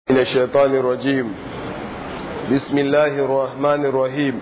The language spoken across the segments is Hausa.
من الشيطان الرجيم بسم الله الرحمن الرحيم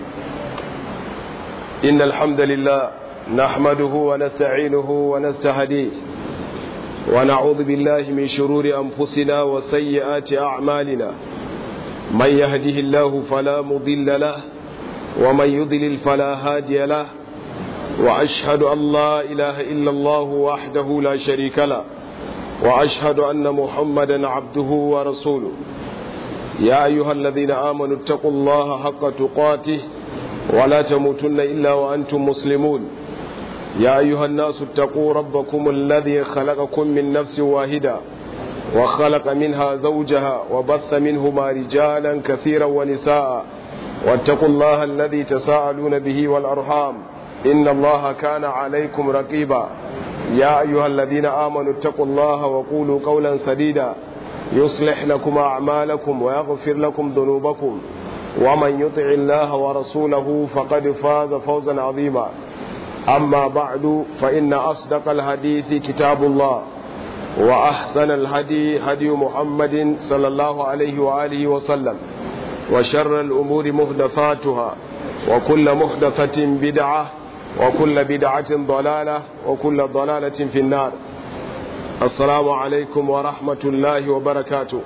إن الحمد لله نحمده ونستعينه ونستهديه ونعوذ بالله من شرور أنفسنا وسيئات أعمالنا من يهده الله فلا مضل له ومن يضلل فلا هادي له وأشهد أن لا إله إلا الله وحده لا شريك له وأشهد أن محمدا عبده ورسوله يا أيها الذين آمنوا اتقوا الله حق تقاته ولا تموتن إلا وأنتم مسلمون يا أيها الناس اتقوا ربكم الذي خلقكم من نفس واحدة وخلق منها زوجها وبث منهما رجالا كثيرا ونساء واتقوا الله الذي تساءلون به والأرحام إن الله كان عليكم رقيبا يا أيها الذين آمنوا اتقوا الله وقولوا قولا سديدا يصلح لكم أعمالكم ويغفر لكم ذنوبكم ومن يطع الله ورسوله فقد فاز فوزا عظيما أما بعد فإن أصدق الحديث كتاب الله وأحسن الهدي هدي محمد صلى الله عليه وآله وسلم وشر الأمور محدثاتها وكل محدثة بدعة وكل بدعة ضلالة وكل ضلالة في النار السلام عليكم ورحمة الله وبركاته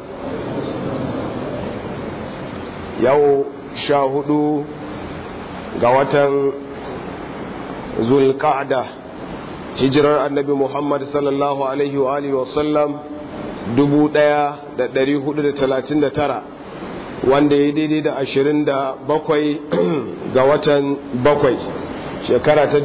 يو شاهدوا قوة ذو القعدة hijirar annabi Muhammad sallallahu Alaihi wa Alihi wasallam 1439 wanda ya daidai da 27 ga watan bakwai shekara ta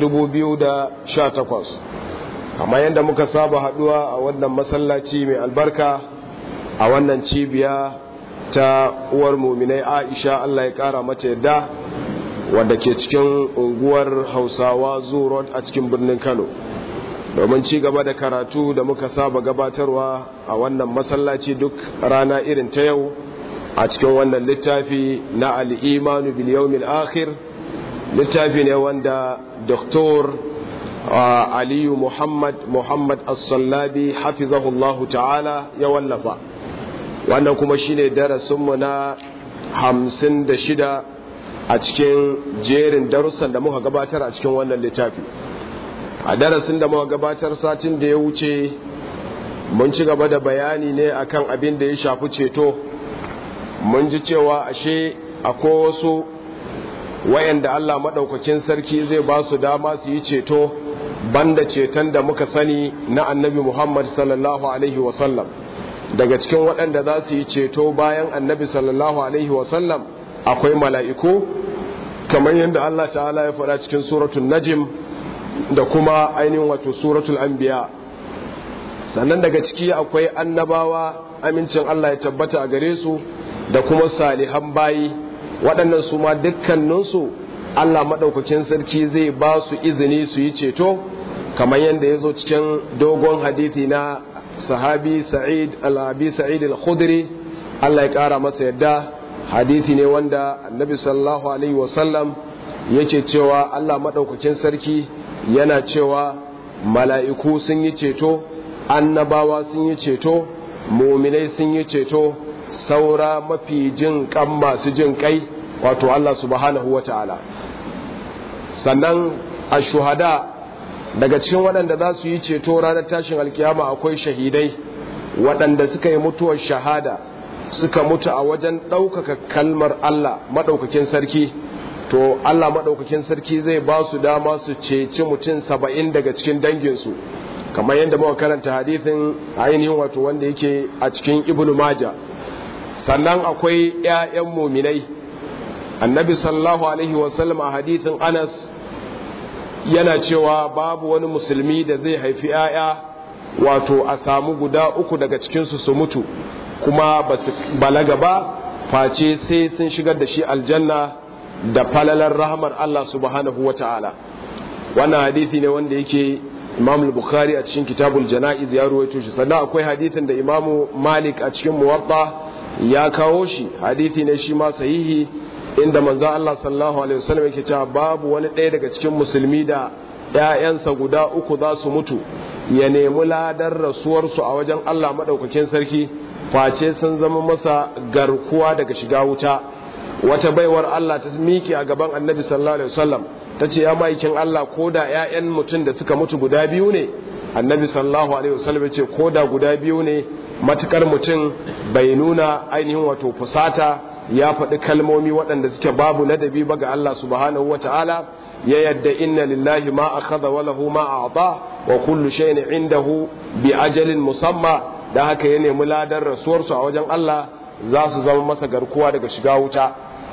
2018 amma yadda muka saba haduwa a wannan masallaci mai albarka a wannan cibiya ta uwar muminai aisha Allah ya kara mace yadda wadda ke cikin unguwar hausawa road a cikin birnin kano domin ci gaba da karatu da muka saba gabatarwa a wannan masallaci duk rana irin ta yau a cikin wannan littafi na al'imanu biliyomil akhir littafi ne wanda doktor aliyu muhammad muhammad as-sallabi hafizahullahu ta'ala ya wallafa wannan kuma shine darasinmu na hamsin da shida a cikin jerin darussan da muka gabatar a cikin wannan littafi a darasin da muka gabatar satin da ya wuce mun ci gaba da bayani ne akan abin da ya shafi ceto mun ji cewa ashe akwai wasu wayanda Allah maɗaukakin sarki zai ba su dama su yi ceto banda ceton da muka sani na annabi Muhammad sallallahu Alaihi wasallam daga cikin waɗanda za su yi ceto bayan annabi sallallahu Alaihi wasallam akwai mala'iku kamar yadda Allah ta'ala ya faɗa cikin suratul najim da kuma ainihin wato suratul anbiya sannan daga ciki akwai annabawa amincin Allah ya tabbata a gare su da kuma salihan bayi waɗannan su ma dukkaninsu Allah maɗaukakin sarki zai ba su izini su yi ceto kamar yadda ya zo cikin dogon hadithi na sahabi sa'id al-abi sa'id al-khudri Allah ya ƙara masa yadda hadithi ne wanda annabi sallallahu alaihi wasallam yake cewa Allah maɗaukakin sarki yana cewa mala'iku sun yi ceto annabawa sun yi ceto muminai sun yi ceto saura mafi jin kan masu jin kai wato Allah subhanahu wa ta'ala sannan a shuhada daga cikin waɗanda za su yi ceto ranar tashin alkiyama akwai shahidai waɗanda suka yi mutuwar shahada suka mutu a wajen ɗaukaka kalmar Allah maɗaukakin sarki to Allah maɗaukakin sarki zai ba su dama su ceci mutum saba'in daga cikin danginsu kamar yadda muka karanta hadithin ainihin wato wanda yake a cikin ibnu maja sannan akwai 'ya'yan muminai annabi sallallahu alaihi wasallam a hadithin anas yana cewa babu wani musulmi da zai haifi 'ya'ya wato a samu guda uku daga cikinsu su mutu kuma ba su balaga ba face sai sun shigar da shi aljanna da falalar rahamar Allah subhanahu wa ta'ala wannan hadithi ne wanda yake imam bukhari a cikin kitabul jana'iz ya ruwaito shi sannan akwai hadithin da imamu malik a cikin muwatta ya kawo shi hadithi ne shi ma sahihi inda manzo Allah sallallahu alaihi wasallam yake cewa babu wani ɗaya daga cikin musulmi da ƴaƴansa guda uku za su mutu ya nemi ladar rasuwarsu a wajen Allah madaukakin sarki face sun zama masa garkuwa daga shiga wuta wata baiwar Allah ta miƙe a gaban annabi sallallahu alaihi wasallam ta ce ya ma'aikin Allah ko da 'ya'yan mutum da suka mutu guda biyu ne annabi sallallahu alaihi wasallam ya ce ko da guda biyu ne matukar mutum bai nuna ainihin wato fusata ya faɗi kalmomi waɗanda suke babu ladabi ba ga Allah subhanahu wa ta'ala ya yadda inna lillahi ma akhadha wa lahu ma a'ta wa kullu shay'in indahu bi ajalin musamma da haka ya nemi ladan rasuwarsu a wajen Allah za su zama masa garkuwa daga shiga wuta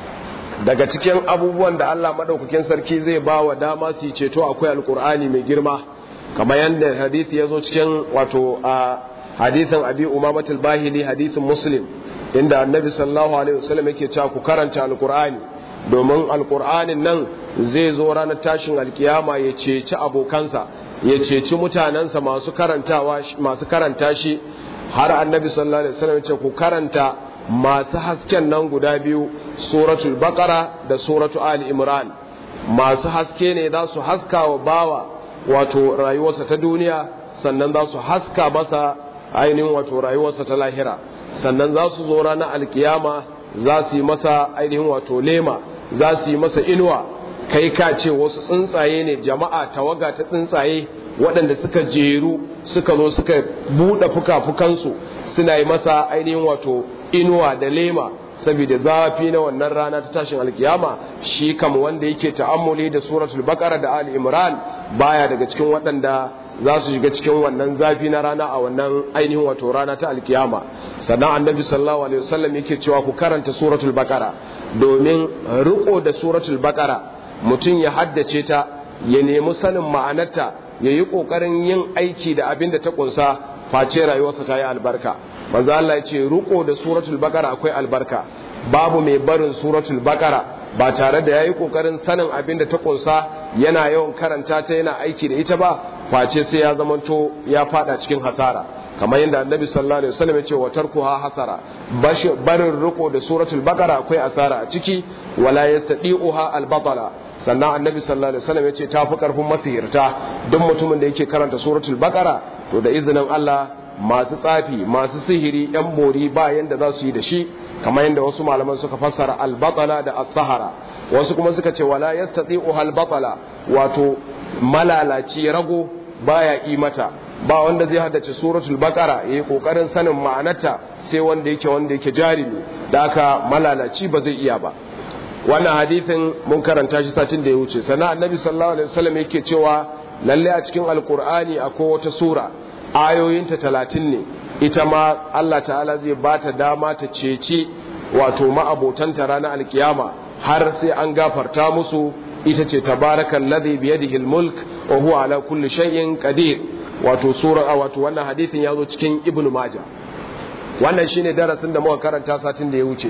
daga cikin abubuwan da Allah madaukakin sarki zai ba wa dama su yi ceto akwai alkur'ani mai girma kamar yadda hadisi ya zo cikin wato a hadisin abi umamatul bahili hadisin muslim inda annabi sallallahu alaihi wasallam yake cewa ku karanta alkur'ani domin alkur'anin nan zai zo ranar tashin alkiyama ya ceci abokansa ya ceci mutanensa masu karantawa masu karanta shi har annabi sallallahu alaihi wasallam ya ce ku karanta masu hasken nan guda biyu suratul baqara da suratu ali imran masu haske ne za su haska wa bawa wato rayuwarsa ta duniya sannan za su haska masa ainihin wato rayuwarsa ta lahira sannan za su zo ranar alkiyama za su yi masa ainihin wato lema za su yi masa inuwa kai ka ce wasu tsuntsaye ne jama'a tawaga ta tsuntsaye waɗanda suka jeru suka zo suka buɗe fuka-fukansu suna yi masa ainihin wato inuwa da lema saboda zafi na wannan rana ta tashin alkiyama shi kam wanda yake ta'ammuli da suratul baqara da ali imran baya daga cikin waɗanda za su shiga cikin wannan zafi na rana a wannan ainihin wato rana ta alkiyama sannan annabi sallallahu alaihi wasallam yake cewa ku karanta suratul baqara domin riko da suratul baqara mutum ya haddace ta ya nemi sanin ma'anarta ya yi ƙoƙarin yin aiki da abin da ta ƙunsa face rayuwarsa ta yi albarka manzo Allah ya ce riko da suratul baqara akwai albarka babu mai barin suratul baqara ba tare da yayi kokarin sanin abin da ta kunsa yana yawan karanta ta yana aiki da ita ba face sai ya zamanto ya fada cikin hasara kamar yadda annabi sallallahu alaihi wasallam ya ce wa tarkuha hasara barin riko da suratul baqara akwai asara a ciki wala yastadi'uha al-batala sannan annabi sallallahu alaihi wasallam ya ce tafi karfin masihirta duk mutumin da yake karanta suratul baqara to da izinin Allah masu tsafi masu sihiri yan bori ba yanda za su yi da shi kamar yadda wasu malaman suka fassara albatala da as-sahara wasu kuma suka ce wala yastati'u al-batala wato malalaci rago baya yi mata ba wanda zai haddace suratul baqara yayi kokarin sanin ma'anarta sai wanda yake wanda yake jarimi da haka malalaci ba zai iya ba wannan hadithin mun karanta shi satin da ya wuce sannan annabi sallallahu alaihi wasallam yake cewa lalle a cikin alqur'ani akwai wata sura ayoyinta talatin ne ita ma Allah ta'ala zai ba ta dama ta cece wato ma'abotanta ranar alkiyama har sai an gafarta musu ita ce tabarakan ladhi biyadihi almulk wa huwa ala kulli shay'in qadir wato sura wato wannan hadithin yazo cikin ibnu majah wannan shine darasin da muka karanta satin da ya wuce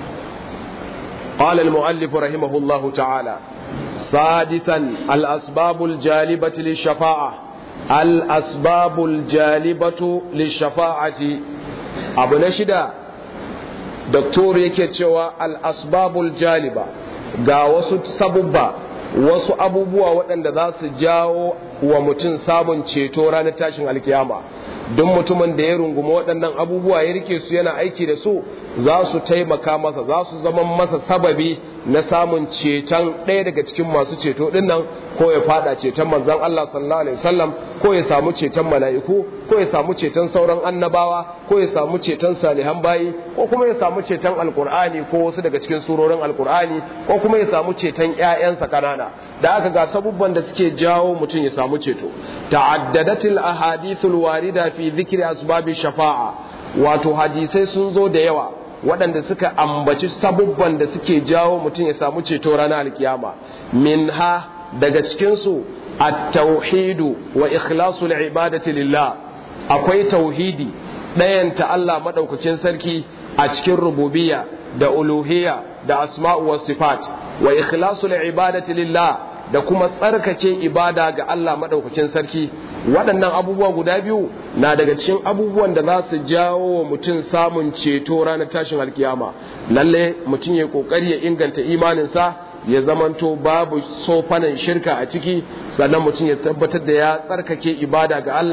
قال المؤلف رحمه الله تعالى سادسا الأسباب الجالبة للشفاعة الأسباب الجالبة للشفاعة أبو نشدا دكتور yake cewa al'asbabul jaliba ga wasu sabubba wasu abubuwa waɗanda za su jawo wa mutum samun ceto ranar tashin alkiyama duk mutumin da ya rungumi waɗannan abubuwa ya rike su yana aiki da su za su taimaka masa za su zama masa sababi na samun ceton ɗaya daga cikin masu ceto ɗin nan ko ya fada ceton manzon Allah sallallahu alaihi wasallam ko ya samu ceton mala'iku ko ya samu ceton sauran annabawa ko ya samu ceton salihan bayi ko kuma ya samu ceton alkur'ani ko wasu daga cikin surorin alkur'ani ko kuma ya samu ceton ƴaƴansa kanana da aka ga sabubban da suke jawo mutum ya samu ceto ta'addadatil ahadithul warida fi dhikri asbabi shafa'a wato hadisai sun zo da yawa waɗanda suka ambaci sabubban da suke jawo mutum ya samu ceto ranar alkiyama minha daga cikinsu at-tauhidu wa ikhlasul ibadati lillah akwai tauhidi ɗayanta Allah madaukakin sarki a cikin rububiyya da uluhiyya da asma'u was sifat wa ikhlasul ibadati lillah da kuma tsarkake ibada ga Allah madaukakin sarki waɗannan abubuwa guda biyu na daga cikin abubuwan da za su jawo wa mutum samun ceto ranar tashin alkiyama lalle mutum ya kokari ya inganta imaninsa ya zamanto babu sofanan shirka a ciki sannan mutum ya tabbatar da ya tsarkake ibada ga Allah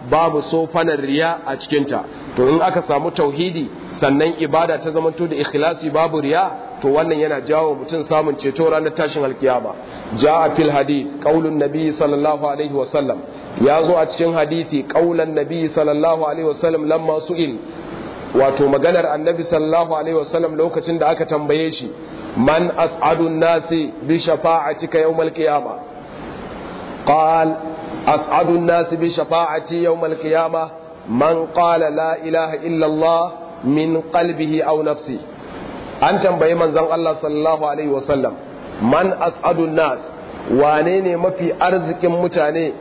babu sofanar riya a cikinta to in aka samu tauhidi sannan ibada ta zamanto da ikhlasi babu riya to wannan yana jawo mutum samun ceto ranar tashin alkiyama ja'a fil hadith qaulun nabi sallallahu alaihi wa sallam ya zo a cikin hadisi qaulan nabi sallallahu alaihi wa sallam lamma su'il wato maganar annabi sallallahu alaihi wa sallam lokacin da aka tambaye shi man as'adun nasi bi shafa'atika yawmal qiyamah قال أسعد الناس بشفاعتي يوم القيامة من قال لا إله إلا الله من قلبه أو نفسه أنت بأي من زن الله صلى الله عليه وسلم من أسعد الناس وانيني ما في أرزك متاني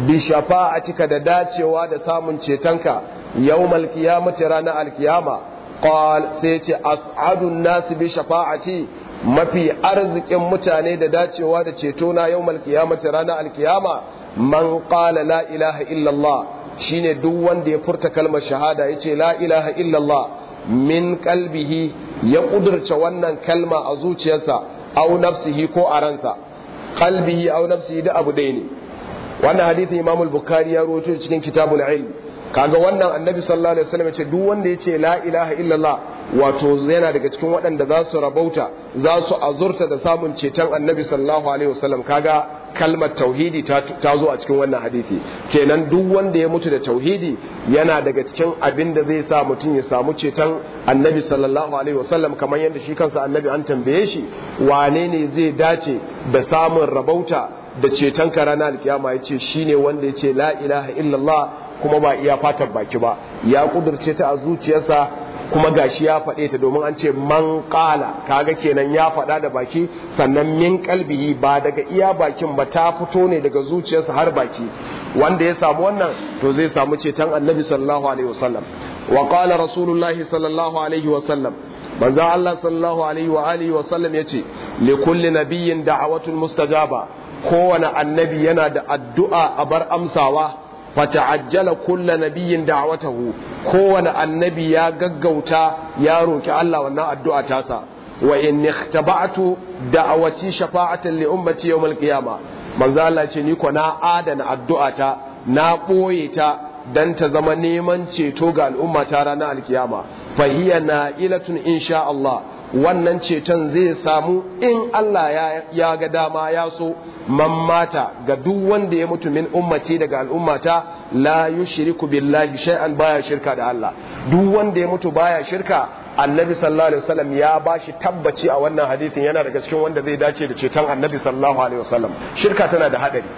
بشفاعتك دداتي واد سامن شيتنك يوم القيامة رانا القيامة قال سيتي أسعد الناس بشفاعتي mafi arzikin mutane da dacewa da ceto na yau malkiyamata ranar alkiyama man qala la ilaha illallah shine duk wanda ya furta kalmar shahada ya ce la ilaha illallah min kalbihi ya kudurce wannan kalma a zuciyarsa au nafsihi ko a ransa kalbihi au nafsihi da abu ɗaya ne wannan hadithin imam bukhari ya rawaito cikin kitabul ilm kaga wannan annabi sallallahu alaihi wasallam ce duk wanda ya ce la ilaha illallah wato yana daga cikin waɗanda za su rabauta za su azurta da samun ceton annabi sallallahu alaihi wasallam kaga kalmar tauhidi ta zo a cikin wannan hadisi kenan duk wanda ya mutu da tauhidi yana daga cikin abin da zai sa mutum ya samu ceton annabi sallallahu alaihi wasallam kamar yadda shi kansa annabi an tambaye shi wane ne zai dace da samun rabauta da ceton ka ranar alkiyama ya ce shi ne wanda ya ce la ilaha illallah kuma ba iya fatan baki ba ya kudurce ta a zuciyarsa kuma gashi ya faɗe ta domin an ce man ƙala kaga kenan ya faɗa da baki sannan min kalbihi ba daga iya bakin ba ta fito ne daga zuciyarsa har baki wanda ya samu wannan to zai samu ceton annabi sallallahu alaihi wasallam wa qala rasulullahi sallallahu alaihi wasallam manzo Allah sallallahu alaihi wa alihi wasallam yace li kulli nabiyyin da'awatun mustajaba kowane annabi yana da addu'a a bar amsawa fata'ajjala kulla nabiyyin da'watahu kowane annabi ya gaggauta ya roki Allah wannan addu'a tasa wa in ikhtaba'tu da'awati shafa'atan li ummati yawm al-qiyama manzo Allah ce ni ko na adana addu'ata na boye ta dan ta zama neman ceto ga al'umma ta ranar alkiyama fa hiya na'ilatun insha Allah wannan ceton zai samu in Allah ya ga dama ya so man mata ga duk wanda ya mutu min ummati daga al'ummata la yushriku billahi shay'an baya shirka da Allah duk wanda ya mutu baya shirka annabi sallallahu alaihi wasallam ya bashi tabbaci a wannan hadisin yana daga cikin wanda zai dace da ceton annabi sallallahu alaihi wasallam shirka tana da hadari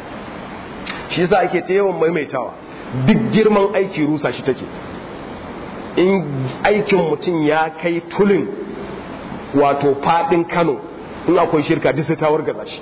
shi yasa ake ta yawan maimaitawa duk girman aiki rusa shi take in aikin mutum ya kai tulin wato fadin Kano in akwai shirka duk sai ta wargaza shi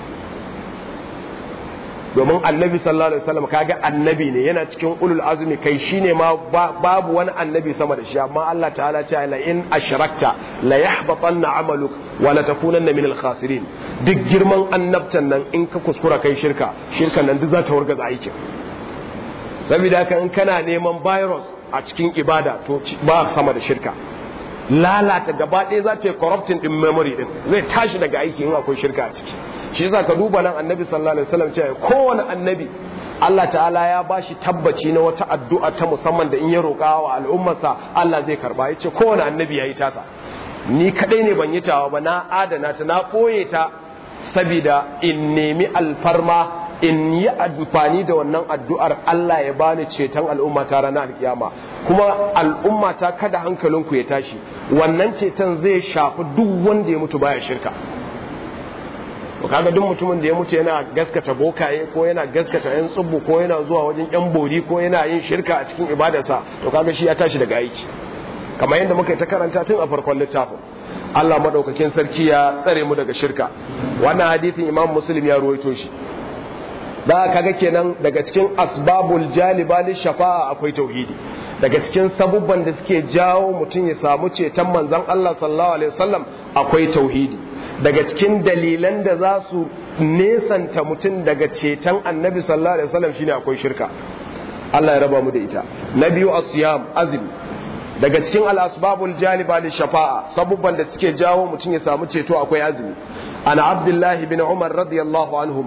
domin annabi sallallahu alaihi wasallam kaga annabi ne yana cikin ulul azmi kai shine ma babu wani annabi sama da shi amma Allah ta'ala ta la in ashrakta la yahbatanna amaluk wa la takunanna min al-khasirin duk girman annabtan nan in ka kuskura kai shirka shirkan nan duk za ta wargaza aikin saboda haka in kana neman virus a cikin ibada to ba sama da shirka lalata gaba ɗaya za ta yi corrupting din memory din zai tashi daga aiki in akwai shirka a ciki shi yasa ka duba nan annabi sallallahu alaihi wasallam cewa kowane annabi Allah ta'ala ya bashi tabbaci na wata addu'a ta musamman da in ya roƙa wa al'ummarsa Allah zai karba yace kowane annabi yayi tasa ni kadai ne ban yi tawa ba na adana ta na ɓoye ta saboda in nemi alfarma in yi amfani da wannan addu'ar Allah ya bani ceton al'umma ta ranar alkiyama kuma al'umma ta kada hankalinku ya tashi wannan ceton zai shafi duk wanda ya mutu baya shirka to kaga duk mutumin da ya mutu yana gaskata bokaye ko yana gaskata yan tsubbu ko yana zuwa wajen yan bori ko yana yin shirka a cikin ibadarsa to kaga shi ya tashi daga aiki kamar yadda muka yi ta karanta tun a farkon littafin Allah madaukakin sarki ya tsare mu daga shirka wannan hadisin Imam Muslim ya ruwaito shi da kaga kenan daga cikin asbabul jaliba li shafa'a akwai tauhidi daga cikin sabubban da suke jawo mutum ya samu ceton manzon Allah sallallahu alaihi wasallam akwai tauhidi daga cikin dalilan da za su nesanta mutum daga ceton annabi sallallahu alaihi wasallam shine akwai shirka Allah ya raba mu da ita na biyu asiyam azumi daga cikin al-asbabul jaliba li shafa'a sabubban da suke jawo mutum ya samu ceto akwai azumi ana abdullahi bin umar radiyallahu anhuma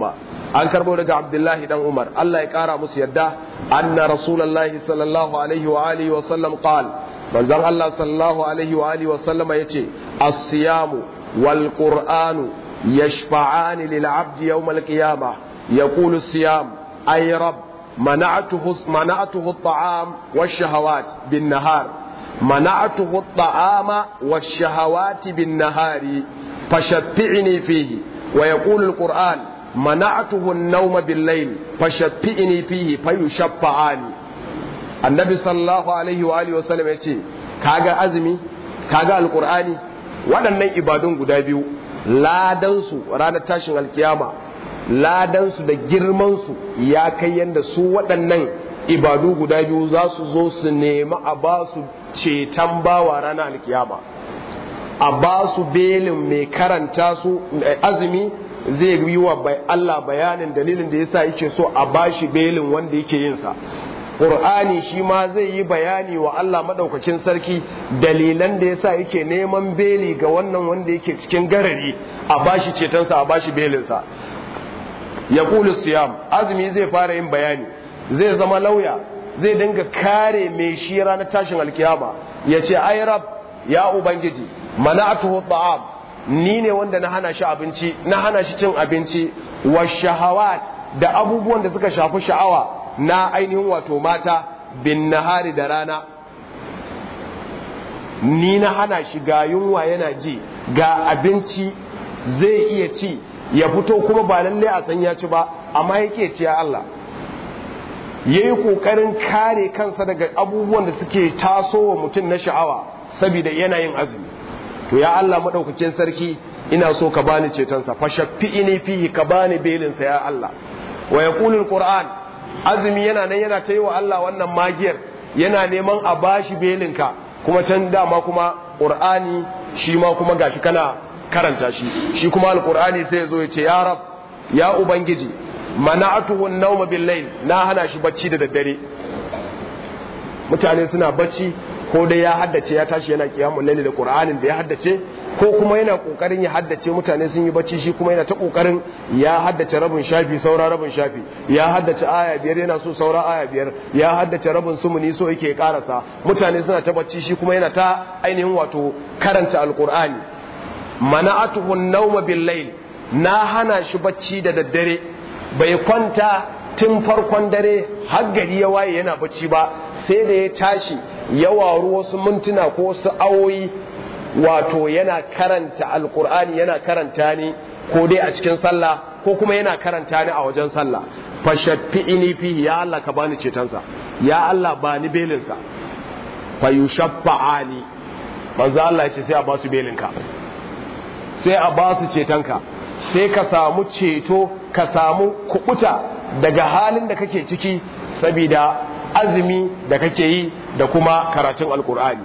an karbo daga abdullahi dan umar Allah ya kara musu yadda anna rasulullahi sallallahu alaihi wa alihi wa sallam qal manzon Allah sallallahu alaihi wa alihi wa sallama yace as-siyamu wal qur'anu yashfa'ani lil 'abdi yawm al-qiyamah yaqulu as-siyam ay rabb منعته منعته الطعام والشهوات بالنهار منعته الطعام والشهوات بالنهار فشفعني فيه ويقول القرآن منعته النوم بالليل فشفعني فيه فيشفعاني النبي صلى الله عليه وآله وسلم يقول كاغا أزمي كاغا القرآن waɗannan ibadun guda biyu ladansu ranar tashin alkiyama ladansu da girmansu ya kai yadda su waɗannan ibadu guda biyu za su zo su nemi a ba su ceton bawa ranar alkiyama a ba su belin mai karanta su azumi zai yi wa Allah bayanin dalilin da yasa yake so a ba shi belin wanda yake yinsa Qur'ani shi ma zai yi bayani wa Allah maɗaukakin sarki dalilan da yasa yake neman beli ga wannan wanda yake cikin garari a bashi cetonsa a bashi belinsa ya kulu siyam azumi zai fara yin bayani zai zama lauya zai dinga kare mai shi ranar tashin alkiyama ya ce ai rab ya ubangiji mana'atuhu ta'am ni ne wanda na hana shi abinci na hana shi cin abinci wa shahawat da abubuwan da suka shafi sha'awa na ainihin wato mata bin nahari da rana ni na hana shi ga yunwa yana ji ga abinci zai iya ci ya fito kuma ba lalle a san ya ci ba amma yake ci ya Allah ya yi ƙoƙarin kare kansa daga abubuwan da suke tasowa mutum na sha'awa saboda yanayin azumi to ya Allah maɗaukakin sarki ina so ka bani cetonsa fa shaffi'ini fihi ka bani belinsa ya Allah wa yaqulul qur'an azumi yana nan yana ta yi wa Allah wannan magiyar yana neman a bashi belinka kuma can dama kuma qur'ani shi ma kuma gashi kana karanta shi shi kuma alqur'ani sai ya zo ya ce ya rab ya ubangiji mana'atuhu an-nawma bil-layl na hana shi bacci da daddare mutane suna bacci ko dai ya haddace ya tashi yana kiyamul layli da qur'anin da ya haddace ko kuma yana kokarin ya haddace mutane sun yi bacci shi kuma yana ta kokarin ya haddace rabin shafi saura rabin shafi ya haddace aya biyar yana so saura aya biyar ya haddace rabin sumuni so yake karasa mutane suna ta bacci shi kuma yana ta ainihin wato karanta alqur'ani mana'atuhu an-nawma bil-layl na hana shi bacci da daddare bai kwanta tun farkon dare har gari ya waye yana bacci ba sai da ya tashi ya waru wasu mintuna ko wasu awoyi wato yana karanta alkur'ani yana karanta ni ko dai a cikin sallah ko kuma yana karanta ni a wajen sallah fa shaffi'ini fihi ya Allah ka bani cetonsa ya Allah bani belinsa fa yushaffa'ani manzo Allah ya ce sai a ba su belinka sai a ba su cetonka sai ka samu ceto ka samu kubuta daga halin da kake ciki saboda azumi da kake yi da kuma karatun alkur'ani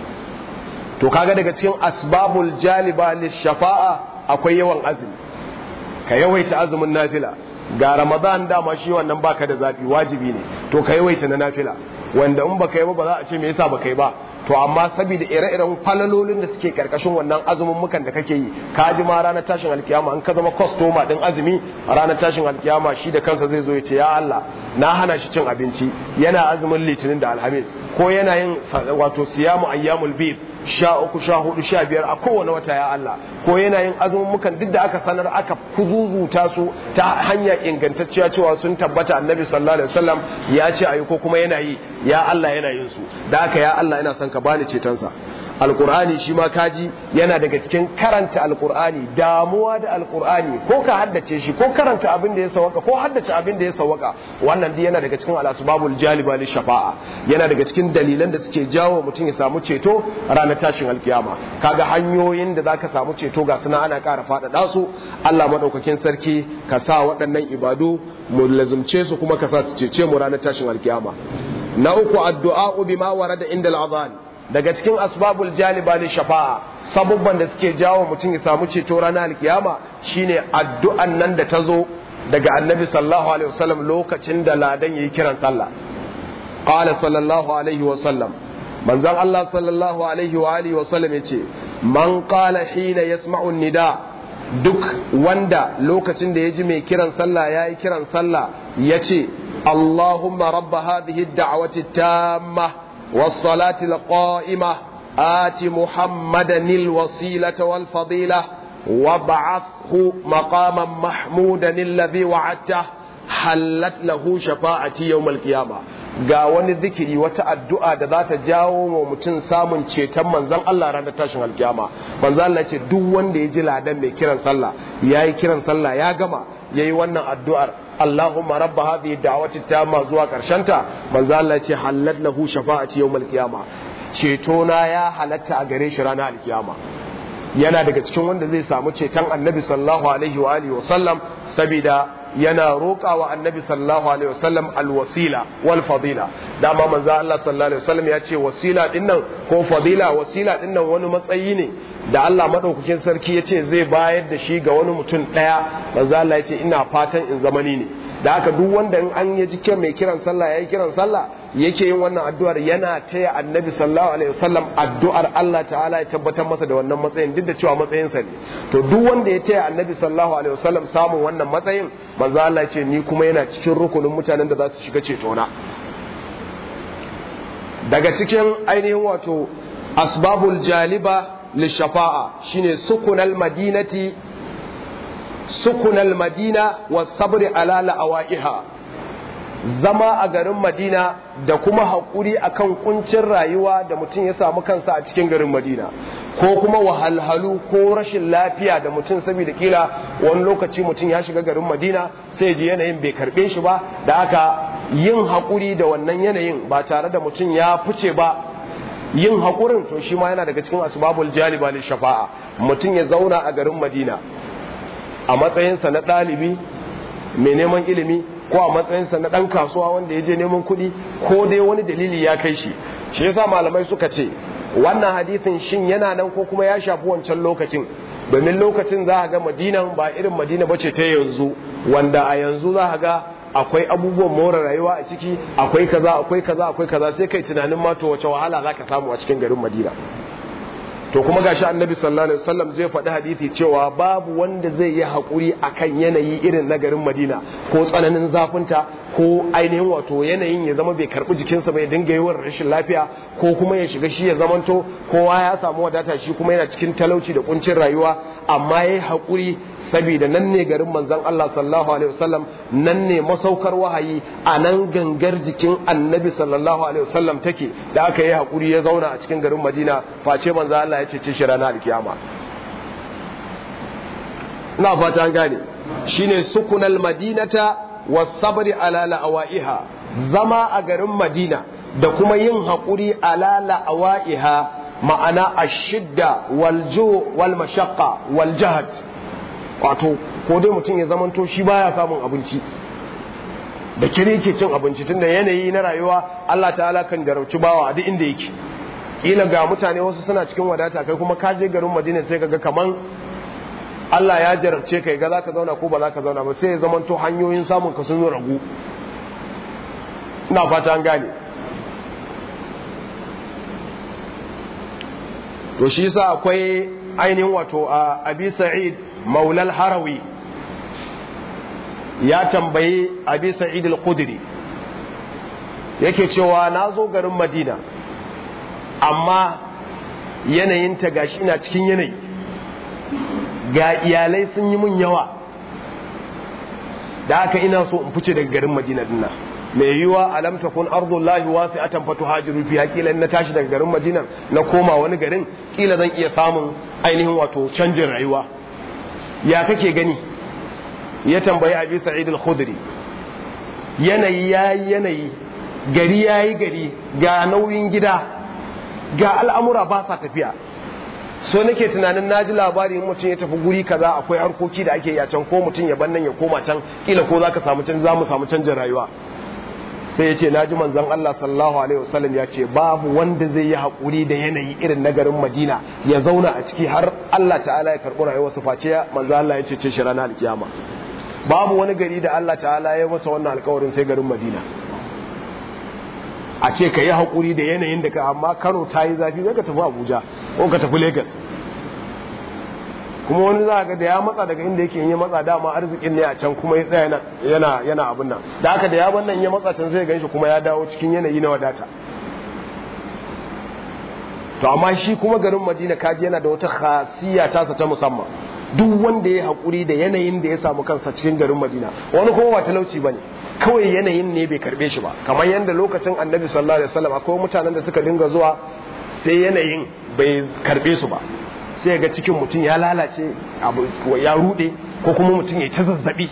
to kaga daga cikin asbabul jaliba lishafa'a akwai yawan azumi ka yawaita azumin nafila ga ramadan dama shi wannan baka da zafi wajibi ne to ka yawaita na nafila wanda in baka yi ba ba za a ce me yasa baka yi ba to amma saboda ire-iren falalolin da suke karkashin wannan azumin mukan da kake yi ka ji ma ranar tashin alkiyama in ka zama kwastoma din azumi a ranar tashin alkiyama shi da kansa zai zo ya ce ya Allah na hana shi cin abinci yana azumin litinin da alhamis ko yana yin wato siyamu ayyamul bid sha uku sha hudu sha biyar a kowane wata ya Allah ko yana yin azumin mukan duk da aka sanar aka kuzuzuta su ta hanya ingantacciya cewa sun tabbata annabi sallallahu alaihi wasallam ya ce ayi ko kuma yana yi ya Allah yana yin su da haka ya Allah ina son ka bani cetonsa alkur'ani shi ma kaji yana daga cikin karanta alkur'ani damuwa da alkur'ani ko ka haddace shi ko karanta abin da ya sawaka ko haddace abin da ya sawaka wannan dai yana daga cikin al'asbabul jaliba li shafa'a yana daga cikin dalilan da suke jawo mutum ya samu ceto ranar tashin alkiyama kaga hanyoyin da zaka samu ceto ga suna ana ƙara faɗaɗa su Allah madaukakin sarki ka sa waɗannan ibadu mu lazumce su kuma ka sa su cece mu ranar tashin alkiyama na uku addu'a bima warada inda al'adhan daga cikin asbabul jaliba li shafa'a sabubban da suke jawo mutum ya samu ceto ranar alkiyama shine addu'an nan da ta zo daga annabi sallallahu alaihi wasallam lokacin da ladan yayi kiran sallah qala sallallahu alaihi wasallam manzon Allah sallallahu alaihi wa alihi wasallam yace man qala hina yasma'u nida duk wanda lokacin da ya ji mai kiran sallah ya yi kiran sallah ya ce Allahumma rabba hadhihi da'wati tamma was-salati al-qa'ima ati Muhammadan al-wasilata wal-fadila wab'athhu maqaman mahmudan alladhi wa'adta halat lahu shafa'ati yawm al-qiyamah ga wani zikiri wata addu'a da za ta jawo wa mutum samun ceton manzan Allah ranar tashin alkiyama manzan Allah ce duk wanda ya ji ladan mai kiran sallah ya yi kiran sallah ya gama ya yi wannan addu'ar Allahumma rabba hadhihi da'wati tamma zuwa ta manzan Allah ce halat lahu shafa'ati yawmal qiyama ceto na ya halatta a gare shi ranar alkiyama yana daga cikin wanda zai samu ceton annabi sallallahu alaihi wa alihi wa sallam saboda yana roƙa wa annabi sallallahu alaihi wasallam alwasila wal fadila dama manzo Allah sallallahu alaihi wasallam ya ce wasila dinnan ko fadila wasila dinnan wani matsayi ne da Allah madaukakin sarki ya ce zai bayar da shi ga wani mutum ɗaya manzo Allah ya ce ina fatan in zamani ne da haka duk wanda in an yaji kiran mai kiran sallah yayi kiran sallah yake yin wannan addu'ar yana taya annabi sallallahu alaihi wasallam addu'ar Allah ta'ala ya tabbatar masa da wannan matsayin duk da cewa matsayinsa ne to duk wanda ya taya annabi sallallahu alaihi wasallam samun wannan matsayin manzo Allah ya ce ni kuma yana cikin rukunin mutanen da za su shiga cetona daga cikin ainihin wato asbabul jaliba lishafa'a shine sukunal madinati sukunal madina wasabri ala la'awaiha zama a garin madina da kuma haƙuri akan kuncin rayuwa da mutum ya samu kansa a cikin garin madina ko kuma wahalhalu ko rashin lafiya da mutum saboda kila wani lokaci mutum ya shiga garin madina sai ji yanayin bai karbe shi ba da aka yin haƙuri da wannan yanayin ba tare da mutum ya fice ba yin haƙurin to shi ma yana daga cikin asbabul jaliba lil shafa'a mutum ya zauna a garin madina a matsayinsa na ɗalibi mai neman ilimi ko a matsayinsa na ɗan kasuwa wanda ya je neman kuɗi ko dai wani dalili ya kai shi shi yasa malamai suka ce wannan hadisin shin yana nan ko kuma ya shafi wancan lokacin domin lokacin za a ga madinan ba irin madina ba ce ta yanzu wanda a yanzu za a ga akwai abubuwan more rayuwa a ciki akwai kaza akwai kaza akwai kaza sai kai tunanin ma to wace wahala za ka samu a cikin garin madina to kuma gashi annabi sallallahu alaihi wasallam zai faɗi hadisi cewa babu wanda zai yi haƙuri akan yanayi irin na garin Madina ko tsananin zafinta ko ainihin wato yanayin ya zama bai karɓi jikinsa bai dinga yawan rashin lafiya ko kuma ya shiga shi ya zamanto kowa ya samu wadata shi kuma yana cikin talauci da kuncin rayuwa amma yayi haƙuri saboda nan ne garin manzon Allah sallallahu alaihi wasallam nan ne masaukar wahayi a nan gangar jikin annabi sallallahu alaihi wasallam take da aka yi hakuri ya zauna a cikin garin Madina face manzon Allah ya cece shi ranar alkiyama ina fata an gane shine sukunal madinata wasabri ala la'awaiha zama a garin Madina da kuma yin hakuri ala la'awaiha ma'ana ashidda wal ju wal mashaqqa wal jahd wato ko dai mutum ya zamanto shi baya samun abinci da kiri yake cin abinci tunda yanayi na rayuwa Allah ta'ala kan jarauci bawa a duk inda yake kila ga mutane wasu suna cikin wadata kai kuma ka je garin Madina sai kaga kaman Allah ya jarabce kai ga zaka zauna ko ba zaka zauna ba sai ya zamanto hanyoyin samun ka sun ragu ina fata an gane to shi yasa akwai ainihin wato a Abi Sa'id maulal harawi ya tambayi abi sa'id al-khudri yake cewa na zo garin madina amma yanayin ta gashi ina cikin yanayi ga iyalai sun yi mun yawa da haka ina so in fice daga garin madina dinnan mai yiwa alam takun ardullahi wasi'atan fatuhajiru fiha kila na tashi daga garin madina na koma wani garin kila zan iya samun ainihin wato canjin rayuwa ya kake gani ya tambayi abi sa'id al-khudri yanayi yayi yanayi gari yayi gari ga nauyin gida ga al'amura ba sa tafiya so nake tunanin naji labari mutum ya tafi guri kaza akwai harkoki da ake yi a can ko mutum ya bannan ya koma can kila ko zaka samu can za mu samu canjin rayuwa sai ya ce na ji manzon Allah sallallahu alaihi wasallam ya ce babu wanda zai yi haƙuri da yanayi irin na garin Madina ya zauna a ciki har Allah ta'ala ya karɓi rayuwar su face manzon Allah ya ce shi ranar alkiyama babu wani gari da Allah ta'ala ya masa wannan alƙawarin sai garin Madina a ce ka yi haƙuri da yanayin da ka amma Kano ta yi zafi zai ka tafi Abuja ko ka tafi Lagos kuma wani za ga da ya matsa daga inda yake yi matsa dama arzikin ne a can kuma ya tsaya yana yana abin nan da haka da ya bar nan ya matsa can sai ganshi kuma ya dawo cikin yanayi na wadata to amma shi kuma garin Madina kaji yana da wata khasiyya ta ta musamman duk wanda ya hakuri da yanayin da ya samu kansa cikin garin Madina wani kuma ba talauci bane kawai yanayin ne bai karbe shi ba kamar yadda lokacin Annabi sallallahu alaihi wasallam akwai mutanen da suka dinga zuwa sai yanayin bai karbe su ba sai ga cikin mutum ya lalace ya rude ko kuma mutum ya ta zazzabi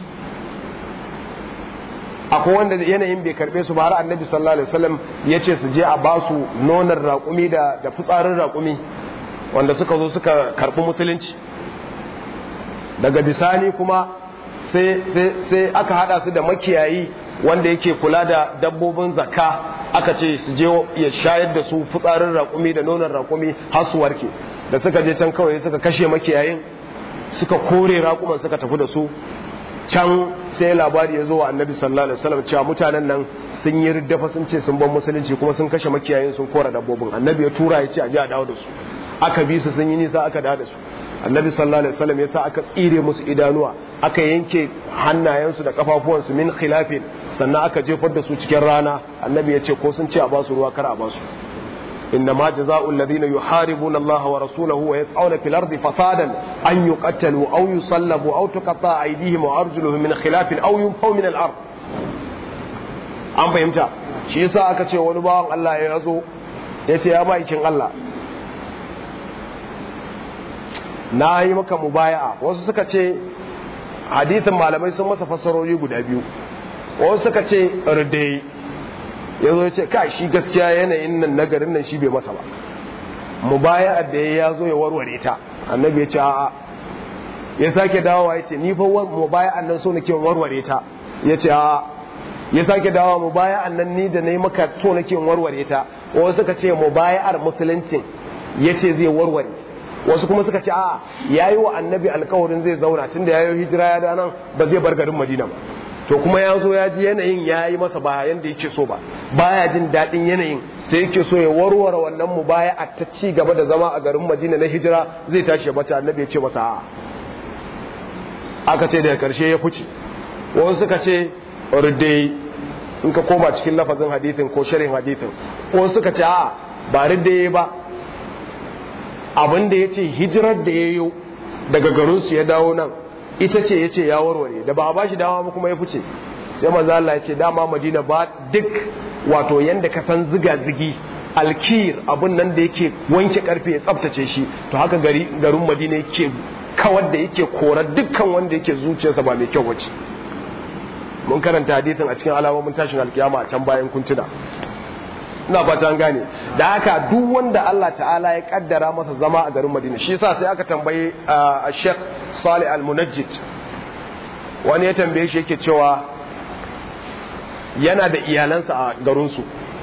akwai wanda yanayin bai karbe su ba har annabi sallallahu alaihi wasallam ya ce su je a ba su nonar raƙumi da da fitsarin raƙumi wanda suka zo suka karbi musulunci daga bisani kuma sai sai aka hada su da makiyayi wanda yake kula da dabbobin zakka aka ce su je ya shayar da su fitsarin raƙumi da nonon raƙumi har su warke da suka je can kawai suka kashe makiyayin suka kore raƙuman suka tafi da su can sai labari ya zo wa annabi sallallahu alaihi wasallam cewa mutanen nan sun yi riddafa sun ce sun ban musulunci kuma sun kashe makiyayin sun kora dabbobin annabi ya tura ya ce a je a dawo da su aka bi su sun yi nisa aka dawo da su annabi sallallahu alaihi wasallam ya sa aka tsire musu idanuwa aka yanke hannayensu da kafafuwansu min khilafin sannan aka jefar da su cikin rana annabi ya ce ko sun ce a basu ruwa kar a basu إنما جزاء الذين يحاربون الله ورسوله ويسعون في الأرض فسادا أن يقتلوا أو يصلبوا أو تقطع أيديهم وأرجلهم من خلاف أو ينفوا من الأرض an fahimta shi yasa aka ce wani bawan Allah ya zo ya ce ya ma'aikin Allah na yi maka mubaya'a wasu suka ce hadithin malamai sun masa fassarori guda biyu wasu suka ce ridai ya zo ya ce ka shi gaskiya yanayin nan nagarin nan shi bai masa ba mubaya'a da ya zo ya warware ta annabi ya ce a'a ya sake dawowa ya ce ni fa mubaya'an nan so nake warware ta ya ce a'a ya sake dawowa mubaya'an nan ni da nayi maka so nake warware ta wasu suka ce mubaya'ar musuluncin ya ce zai warware wasu kuma suka ce a yayi wa annabi alkawarin zai zauna tunda yayi hijira ya da nan ba zai bar garin Madina ba to kuma ya zo ya ji yanayin ya yi masa ba yanda yake so ba baya jin daɗin yanayin sai yake so ya warware wannan mu baya a ta ci gaba da zama a garin Madina na hijira zai tashi bata annabi ya ce masa a'a aka ce daga karshe ya fice wasu suka ce ridde in ka koma cikin lafazin hadithin ko sharhin hadithin wasu suka ce a'a ba ridde ba abin da ya ce hijirar da ya yi daga garinsu ya dawo nan ita ce ya ce ya warware da ba a ba shi dama ba kuma ya fice sai manzo Allah ya ce dama Madina ba duk wato yanda ka san ziga zigi alkir abun nan da yake wanke karfe ya tsaftace shi to haka gari garin Madina yake kawar da yake kora dukkan wanda yake zuciyarsa ba mai kyau wace mun karanta hadisin a cikin alamomin tashin alkiyama a can bayan kuntuna ina fata an gane da haka duk wanda Allah ta'ala ya kaddara masa zama a garin Madina shi yasa sai aka tambayi a Sheikh Salih Al-Munajjid wani ya tambaye shi yake cewa yana da iyalansa a garinsu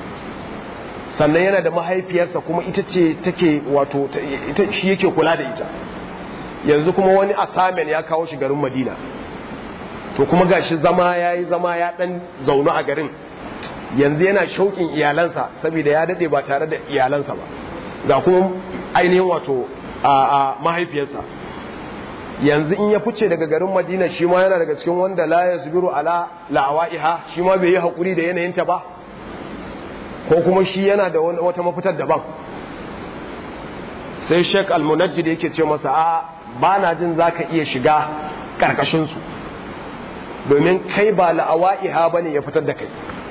sannan yana da mahaifiyarsa kuma ita ce take wato ita shi yake kula da ita yanzu kuma wani assignment ya kawo shi garin Madina to kuma gashi zama yayi zama ya dan zaune a garin yanzu yana shauƙin iyalansa saboda ya daɗe ba tare da iyalansa ba ga kuma ainihin wato a mahaifiyarsa yanzu in ya fice daga garin madina shi ma yana daga cikin wanda la ya zubiru ala la'awa'iha shi ma bai yi haƙuri da yanayinta ba ko kuma shi yana da wata mafitar daban sai shek almunajjid yake ce masa a ba na jin za ka iya shiga ƙarƙashinsu domin kai ba la'awa'iha ba ne ya fitar da kai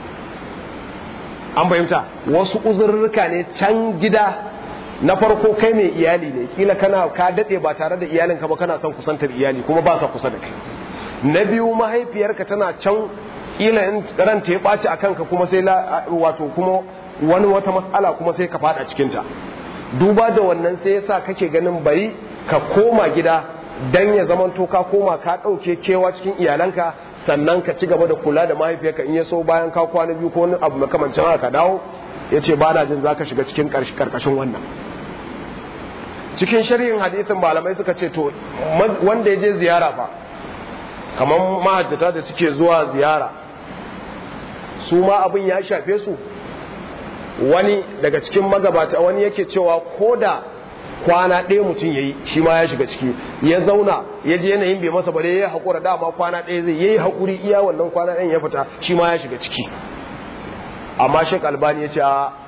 an fahimta wasu uzurruka ne can gida na farko kai mai iyali ne kila kana ka dade ba tare da iyalinka ba kana son kusantar iyali kuma ba sa kusa da kai na biyu mahaifiyarka tana can kila in ranta ya ɓaci a kanka kuma sai wato kuma wani wata matsala kuma sai ka fada cikinta duba da wannan sai yasa kake ganin bari ka koma gida dan ya zamanto ka koma ka ɗauke kewa cikin iyalanka sannan ka ci gaba da kula da mahaifiyarka in ya so bayan ka kwana biyu ko wani abu makamancin haka dawo ya ce ba na jin za ka shiga cikin karkashin wannan cikin shari'in hadisin malamai suka ce to wanda ya je ziyara fa kamar mahajjata da suke zuwa ziyara su ma abin ya shafe su wani daga cikin magabata wani yake cewa ko da kwana ɗaya mutum ya yi shi ma ya shiga ciki ya zauna ya je yanayin bai masa bare ya haƙura dama kwana ɗaya zai yi haƙuri iya wannan kwana ɗayan ya fita shi ma ya shiga ciki amma shek albani ya ce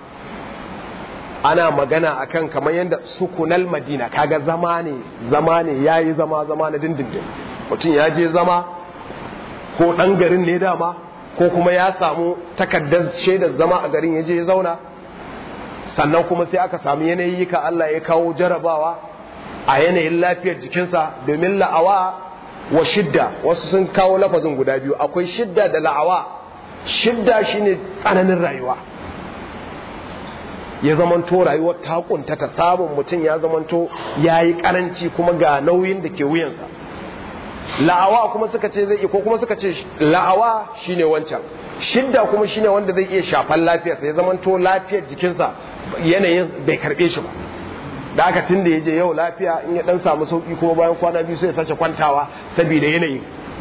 ana magana akan kamar yadda sukunal madina kaga zama ne zama ne ya yi zama zama na dindindin mutum ya je zama ko ɗan garin ne dama ko kuma ya samu takardar shaidar zama a garin ya je ya zauna sannan kuma sai aka samu yanayi ka Allah ya kawo jarabawa a yanayin lafiyar jikinsa domin la'awa wa shidda wasu sun kawo lafazin guda biyu akwai shidda da la'awa shidda shine tsananin rayuwa ya zamanto rayuwar ta kuntata samun mutum ya zamanto ya yi karanci kuma ga nauyin da ke wuyansa la'awa kuma suka ce zai ko kuma suka ce la'awa shine wancan shidda kuma shine wanda zai iya shafan lafiyarsa ya zamanto lafiyar jikinsa yanayin bai karbe shi ba da aka tun da ya je yau lafiya in ya dan samu sauki kuma bayan kwana biyu sai ya sace kwantawa saboda yanayin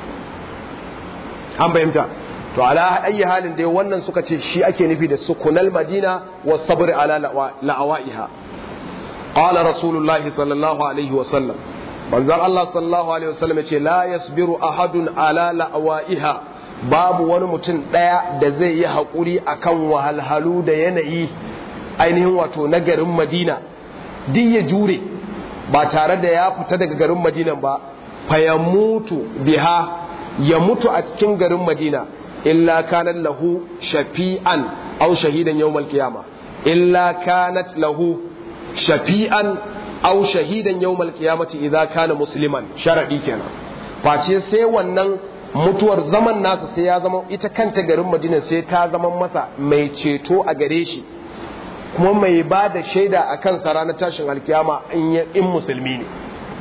an fahimta to ala ayi halin dai wannan suka ce shi ake nufi da sukunal madina wa sabr ala la'awaiha qala rasulullahi sallallahu alaihi wa sallam manzon Allah sallallahu alaihi wa sallam yace la yasbiru ahadun ala la'awaiha babu wani mutum daya da zai yi hakuri akan wahalhalu da yanayi ainihin wato na garin madina duk ya jure ba tare da ya fita daga garin madinan ba fa ya mutu biha ya mutu a cikin garin madina illa kanat lahu shafi'an aw shahidan yawmal qiyama illa kanat lahu shafi'an aw shahidan yawmal qiyamati idza kana musliman sharadi kenan face sai wannan mutuwar zaman nasa sai ya zama ita kanta garin madina sai ta zama masa mai ceto a gare shi kuma mai ba da shaida a kansa ranar tashin alkiyama in musulmi ne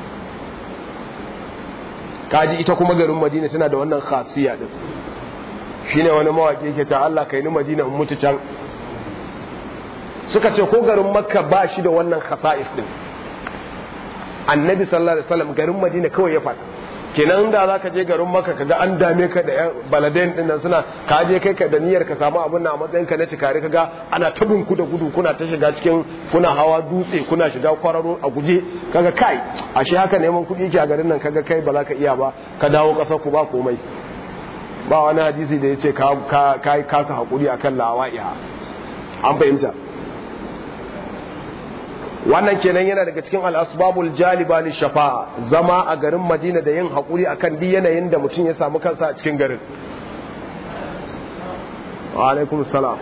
kaji ita kuma garin madina tana da wannan khasiya din shine wani mawaki yake ta Allah kai ni madina in mutu can suka ce ko garin makka ba shi da wannan khasa'is din annabi sallallahu alaihi wasallam garin madina kawai ya faɗa kenan da za ka je garin maka kaga an dame ka da baladain din nan suna ka je kai ka da niyyar ka samu abin a matsayin ka na cikari kaga ana tabin ku da gudu kuna ta shiga cikin kuna hawa dutse kuna shiga kwararo a guje kaga kai ashe haka neman kuɗi ke a garin nan kaga kai ba za ka iya ba ka dawo ƙasar ku ba komai ba wani hadisi da ya ce ka yi kasa haƙuri akan lawa'iha an fahimta wannan kenan yana daga cikin al'asbabul jaliba li shafa'a zama a garin madina da yin haƙuri a kan yanayin da mutum ya samu kansa a cikin garin wa alaikum salam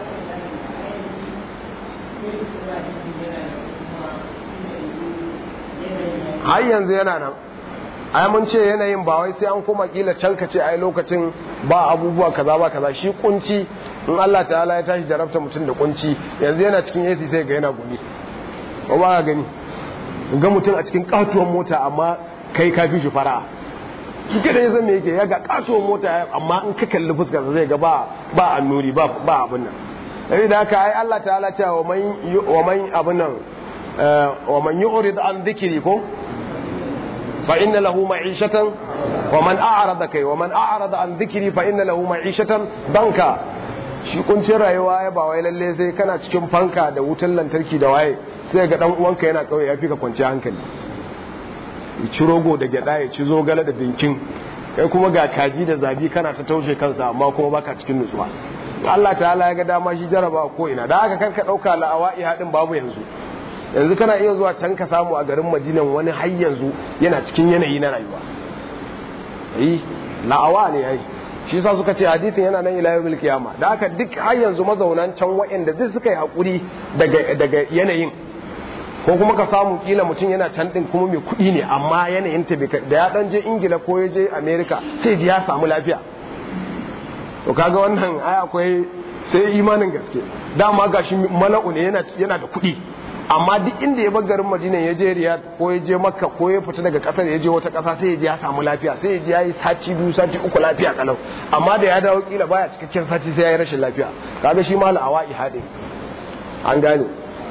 har yanzu yana nan ai mun ce yanayin ba wai sai an koma kila can ka ce ai lokacin ba abubuwa kaza ba kaza shi kunci in Allah ta'ala ya tashi jarabta mutum da kunci yanzu yana cikin AC sai ga yana gumi ba ba gani ga mutum a cikin katuwar mota amma kai ka fi shi fara duka da ya zama yake ya ga katuwar mota amma in ka kalli fuskar zai ga ba ba annuri ba ba abin nan sai da haka ai Allah ta'ala ta wa man wa man abin nan wa man yu'rid an dhikri ko fa inna lahu ma'ishatan wa man a'rada kai wa man a'rada an dhikri fa inna lahu ma'ishatan banka shi kuncin rayuwa ya ba wai lalle sai kana cikin fanka da wutan lantarki da waye sai ga dan uwanka yana kauye ya fi ka kwanci hankali ya ci rogo da gyada ya ci zogale da dinkin kai kuma ga kaji da zabi kana ta taushe kansa amma kuma baka cikin nutsuwa Allah ta'ala ya ga dama shi jaraba ko ina da haka karka dauka la'awa'i hadin babu yanzu yanzu kana iya zuwa can ka samu a garin Madinan wani har yanzu yana cikin yanayi na rayuwa eh la'awa ne yayi shi yasa suka ce hadisin yana nan ila yawmil qiyama da haka duk har yanzu mazaunan can waɗanda duk suka yi hakuri daga daga yanayin ko kuma ka samu kila mutum yana can din kuma mai kuɗi ne amma yanayin ta da ya dan je ingila ko ya je america sai ji ya samu lafiya to kaga wannan ai akwai sai imanin gaske dama gashi mala'u ne yana yana da kuɗi amma duk inda ya bar garin madina ya je riyad ko ya je makka ko ya fita daga kasar ya je wata kasa sai ya je ya samu lafiya sai ya je ya yi sati biyu sati uku lafiya kalau amma da ya dawo kila baya cikakken sati sai ya yi rashin lafiya kaga shi ma la'awa ihade an gane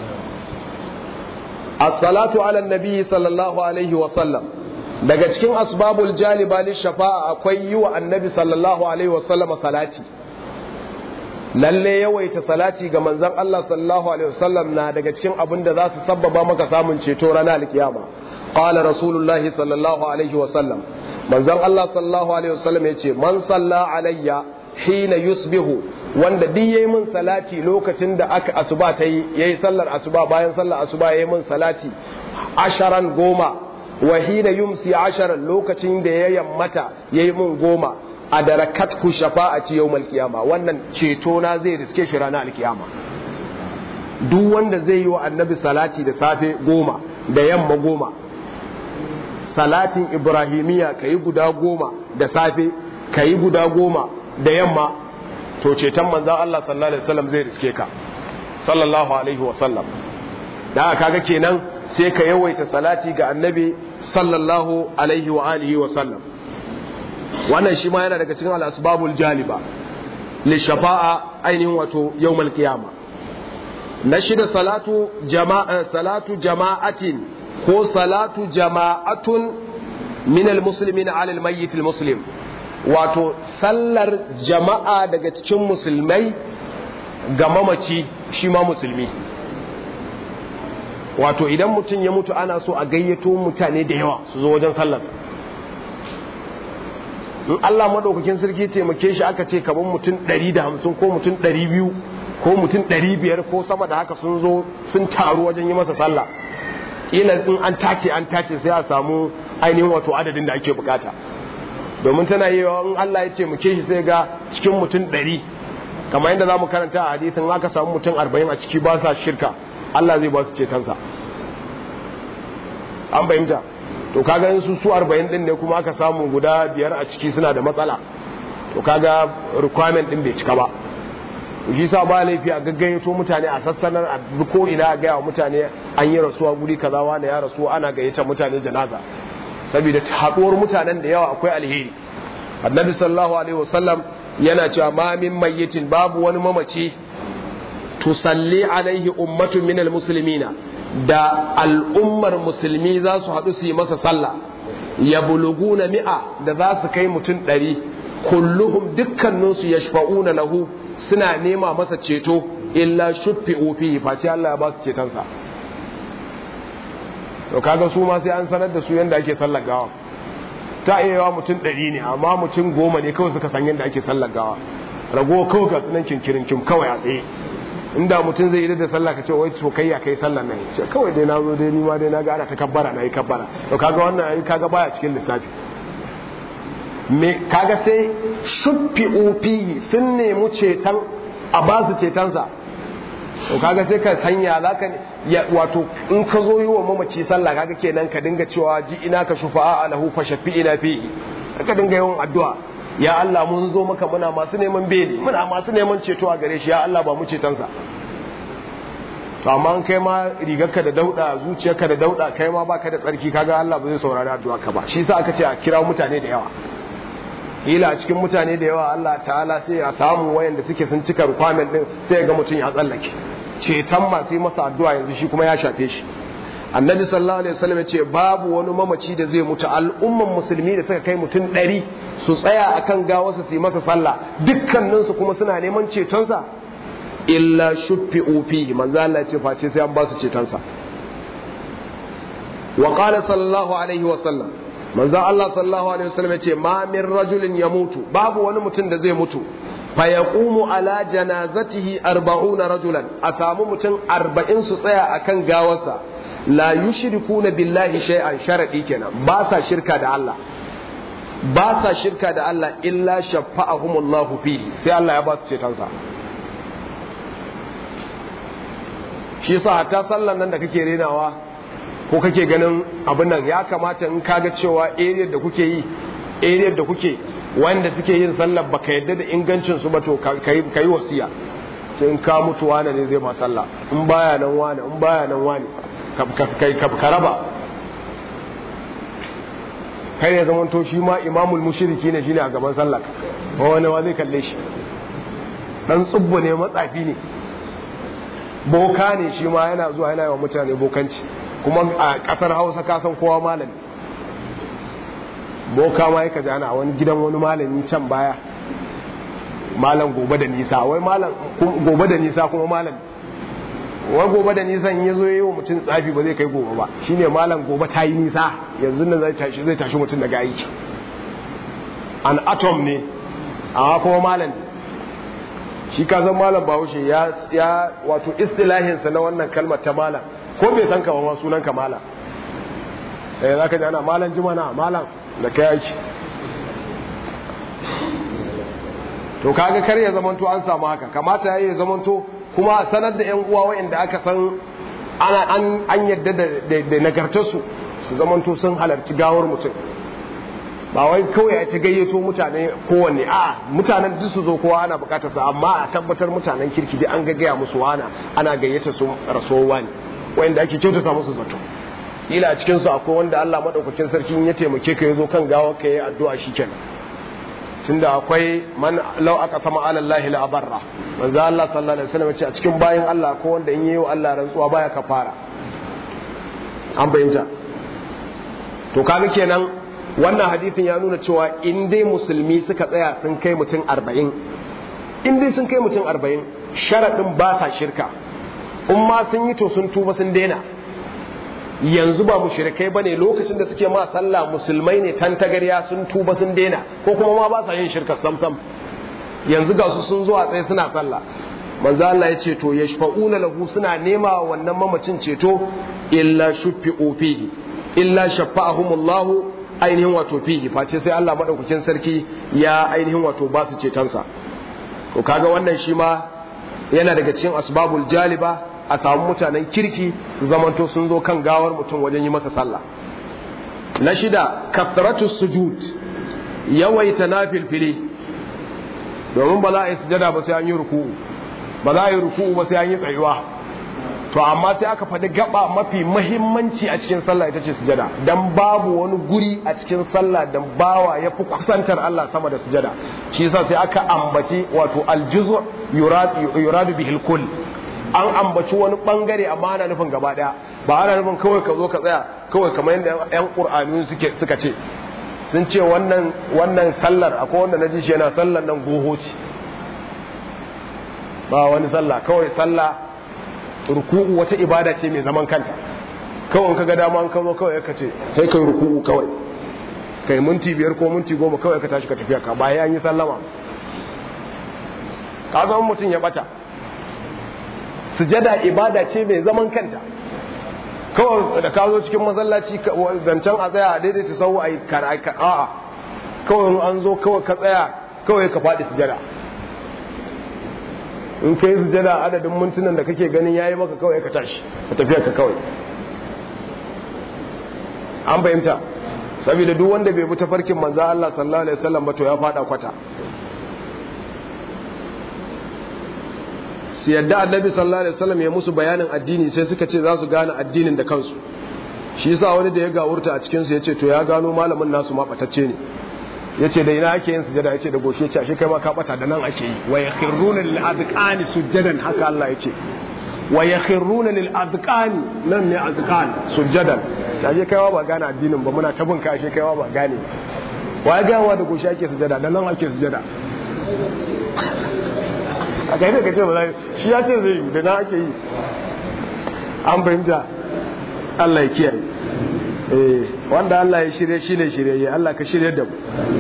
as-salatu ala nabi sallallahu alaihi wa sallam daga cikin asbabul jaliba li shafa'a akwai yi wa annabi sallallahu alaihi wa sallama salati lalle yawaita salati ga manzon Allah sallallahu alaihi wasallam na daga cikin abin da za su sabbaba maka samun ceto ranar alkiyama qala rasulullahi sallallahu alaihi wasallam manzon Allah sallallahu alaihi wasallam yace man salla alayya hina yusbihu wanda duk yayi min salati lokacin da aka asuba ta yi yayi sallar asuba bayan sallar asuba yayi min salati asharan goma wa hina yumsi asharan lokacin da ya yammata yayi min goma a darakat ku shafa'ati yawmal qiyama wannan ceto na zai riske shi ranar alkiyama duk wanda zai yi wa annabi salati da safe goma da yamma goma salatin ibrahimiya kayi guda goma da safe kayi guda goma da yamma to ceton manzan Allah sallallahu alaihi wasallam zai riske ka sallallahu alaihi wasallam da kaga kenan sai ka yawaita salati ga annabi sallallahu alaihi wa alihi wasallam wannan shi ma yana daga cikin al-asbabul jaliba li shafa'a ainihin wato yawmal qiyama na shida salatu jama'a salatu jama'atin ko salatu jama'atun min al-muslimin ala al-mayyit al-muslim wato sallar jama'a daga cikin musulmai ga mamaci shi ma musulmi wato idan mutum ya mutu ana so a gayyato mutane da yawa su zo wajen sallarsa in Allah maɗaukakin sarki taimake shi aka ce kamar mutum 150 ko mutum 200 ko mutum 500 ko sama da haka sun zo sun taru wajen yi masa sallah ila in an tace an tace sai a samu ainihin wato adadin da ake bukata domin tana yi in Allah ya taimake shi sai ga cikin mutum 100 kamar yadda za mu karanta a hadisin aka samu mutum 40 a ciki ba sa shirka Allah zai ba su cetonsa an fahimta to kaga in su su 40 din ne kuma aka samu guda biyar a ciki suna da matsala to kaga requirement din bai cika ba shi sa ba laifi a gaggayato mutane a sassanar a ko ina a gaya wa mutane an yi rasuwa guri kaza wani ya rasu ana gayyata mutane janaza saboda haɗuwar mutanen da yawa akwai alheri annabi sallallahu alaihi wasallam yana cewa ma min mayyitin babu wani mamaci tusalli alaihi ummatun min almuslimina da al'ummar musulmi za su haɗu su yi masa sallah ya buluguna mi'a da za su kai mutum ɗari kulluhum dukkaninsu ya shafa'una lahu suna nema masa ceto illa shuffi ofi face Allah ya ba su cetonsa to kaga su ma sai an sanar da su yadda ake sallar gawa ta iya yawa mutum ɗari ne amma mutum goma ne kawai suka san yadda ake sallar gawa rago kawai ga sunan kinkirin kim kawai a tsaye inda mutum zai yi da sallah ka ce wai to kai ya kai sallar nan ce kawai dai na zo dai ni ma dai na ga ana ta kabbara na yi kabbara to kaga wannan ai kaga baya cikin lissafi me kaga sai shuffi ufihi sun nemi ceton a ba su cetonsa to kaga sai ka sanya za ka wato in ka zo yi wa mamaci sallah kaga kenan ka dinga cewa ji ina ka shufa a lahu fa shafi ina fihi ka dinga yawan addu'a ya Allah mun zo maka muna masu neman beli muna masu neman ceto a gare shi ya Allah ba mu cetonsa to amma kai ma rigarka da dauda zuciyarka da dauda kai ma baka da tsarki kaga Allah ba zai saurari addu'a ka ba shi yasa aka ce a kira mutane da yawa ila a cikin mutane da yawa Allah ta'ala sai a samu wayanda suke sun cika requirement din sai ga mutum ya tsallake ceton masu yi masa addu'a yanzu shi kuma ya shafe shi annabi sallallahu alaihi wasallam ce babu wani mamaci da zai mutu al'umman musulmi da suka kai mutum ɗari su tsaya akan gawarsa su yi masa sallah dukkaninsu kuma suna neman cetonsa illa shuffi ufi manzo Allah ce face sai an ba su cetonsa wa qala sallallahu alaihi wasallam manzo Allah sallallahu alaihi wasallam yace ma min rajulin yamutu babu wani mutum da zai mutu fa yaqumu ala janazatihi 40 rajulan a samu mutum 40 su tsaya akan gawarsa la yushrikuna billahi shay'an sharadi kenan ba sa shirka da Allah ba sa shirka da Allah illa shafa'ahumullahu fihi sai Allah ya ba su cetonsa shi yasa hatta sallan nan da kake renawa ko kake ganin abin nan ya kamata in kaga cewa area da kuke yi area da kuke wanda suke yin sallar baka yadda da ingancin su ba to kai wasiya sai in ka mutu wane ne zai ma sallah in baya nan wane in baya nan wane ka raba kai ya zama to shi ma imamul mushriki ne shine a gaban sallah wani wa zai kalle shi dan tsubbu ne matsafi ne boka ne shi ma yana zuwa yana yi wa mutane bokanci kuma a kasar hausa kasan kowa malami boka ma yaka jana a wani gidan wani malami can baya malam gobe da nisa wai malam gobe da nisa kuma malam wai gobe da nisan ya zo yi wa mutum tsafi ba zai kai gobe ba shine malam gobe ta yi nisa yanzu nan zai tashi zai tashi mutum daga aiki an atom ne amma kuma malam shi ka san malam bahaushe ya ya wato istilahinsa na wannan kalmar ta malam ko bai san ka ba ma sunan ka malam eh zaka ji ana malam jimana malam da kai aiki to kaga kar ya zamanto an samu haka kamata yayi ya zamanto kuma sanar da yan uwa wa'anda aka san ana an an yadda da nagartar su su zamanto sun halarci gawar mutum ba wai kawai ya ci gayyato mutane kowanne a mutanen duk su zo kowa ana bukatar sa amma a tabbatar mutanen kirki dai an gaggaya musu wana ana gayyata su rasuwa ne wanda ake kyautata musu zato ila a cikin su akwai wanda Allah madaukakin sarki ya taimake ka yazo kan gawar ka yi addu'a shikenan tunda akwai man law aka sama ala Allah la barra manzo Allah sallallahu alaihi wasallam ce a cikin bayin Allah ko wanda in yayi wa Allah rantsuwa baya kafara an bayyana to kaga kenan wannan hadisin ya nuna cewa in dai musulmi suka tsaya sun kai mutum arba'in in dai sun kai mutum arba'in sharaɗin ba sa shirka in ma sun yi to sun tuba sun daina yanzu ba mushrikai bane lokacin da suke ma sallah musulmai ne tantagarya sun tuba sun daina ko kuma ma ba sa yin shirka samsam yanzu ga su sun zo a tsaye suna sallah manzo Allah ya ce to yashfa'una lahu suna nema wannan mamacin ceto illa shuffi'u fihi illa shafa'ahumullahu ainihin wato fihi face sai Allah madaukakin sarki ya ainihin wato ba su cetonsa to kaga wannan shi ma yana daga cikin asbabul jaliba a samu mutanen kirki su zamanto sun zo kan gawar mutum wajen yi masa sallah na shida kasratu sujud yawaita nafilfili domin ba za a yi sujada ba sai an yi ruku'u ba za a yi ruku'u ba sai an yi tsayuwa to amma sai aka faɗi gaba mafi mahimmanci a cikin sallah ita ce sujada dan babu wani guri a cikin sallah dan bawa ya fi kusantar Allah sama da sujada shi yasa sai aka ambaci wato aljuzu yuradu bihil kull an ambaci wani bangare amma ana nufin gaba daya ba ana nufin kawai ka zo ka tsaya kawai kamar yadda yan qur'ani suke suka ce sun ce wannan wannan sallar akwai wanda naji shi yana sallar nan gohoci ba wani sallah kawai sallah ruku'u wata ibada ce mai zaman kanta kawai ka ga dama an ka zo kawai ka ce sai kai ruku'u kawai kai minti biyar ko minti goma kawai ka tashi ka tafiya ka bayan an yi sallama ka zama mutum ya bata sujada ibada ce mai zaman kanta kawai da ka zo cikin masallaci zancen a tsaya a daidaita sau a yi a'a kawai an zo kawai ka tsaya kawai ka faɗi sujada in ka yi sujada adadin mintunan da kake ganin yayi maka kawai ka tashi ka tafiya ka kawai an fahimta saboda duk wanda bai bi tafarkin manzo Allah sallallahu alaihi wasallam ba to ya fada kwata su yadda annabi sallallahu alaihi wasallam ya musu bayanin addini sai suka ce za su gane addinin da kansu shi yasa wani da ya gawurta a cikin su yace to ya gano malamin nasu ma batacce ne yace da ina ake yin sujada yace da goshe yace ashe kai ma ka bata da nan ake yi wa yakhruna lil adqani sujadan haka Allah yace wa yakhruna lil adqani nan ne adqan sujadan ashe kai ma ba gane addinin ba muna tabin ka ashe kai ma ba gane wa ya gawa da goshe ake sujada da nan ake sujada a kai da kace ba za shi ya ce zai da nan ake yi an fahimta Allah ya kiyaye wanda Allah ya shirye shi ne shirye Allah ka shirye da mu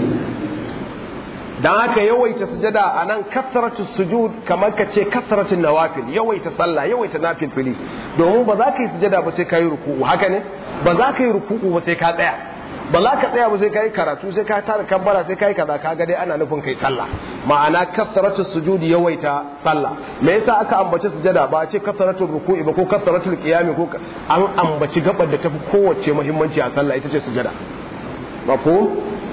dan haka yawaita sujada a nan kasratu sujud kamar ka ce kasratu nawafil yawaita sallah yawaita nafil fili domin ba za ka yi sujada ba sai ka yi ruku'u haka ne ba za ka yi ruku'u ba sai ka tsaya ba za ka tsaya ba sai ka yi karatu sai ka tara kabbara sai ka yi kaza ka ga dai ana nufin kai sallah ma'ana kasratu sujudi yawaita sallah me yasa aka ambaci sujada ba a ce kasratu ruku'i ba ko kasratu qiyami ko an ambaci gabar da tafi kowace muhimmanci a sallah ita ce sujada mafhum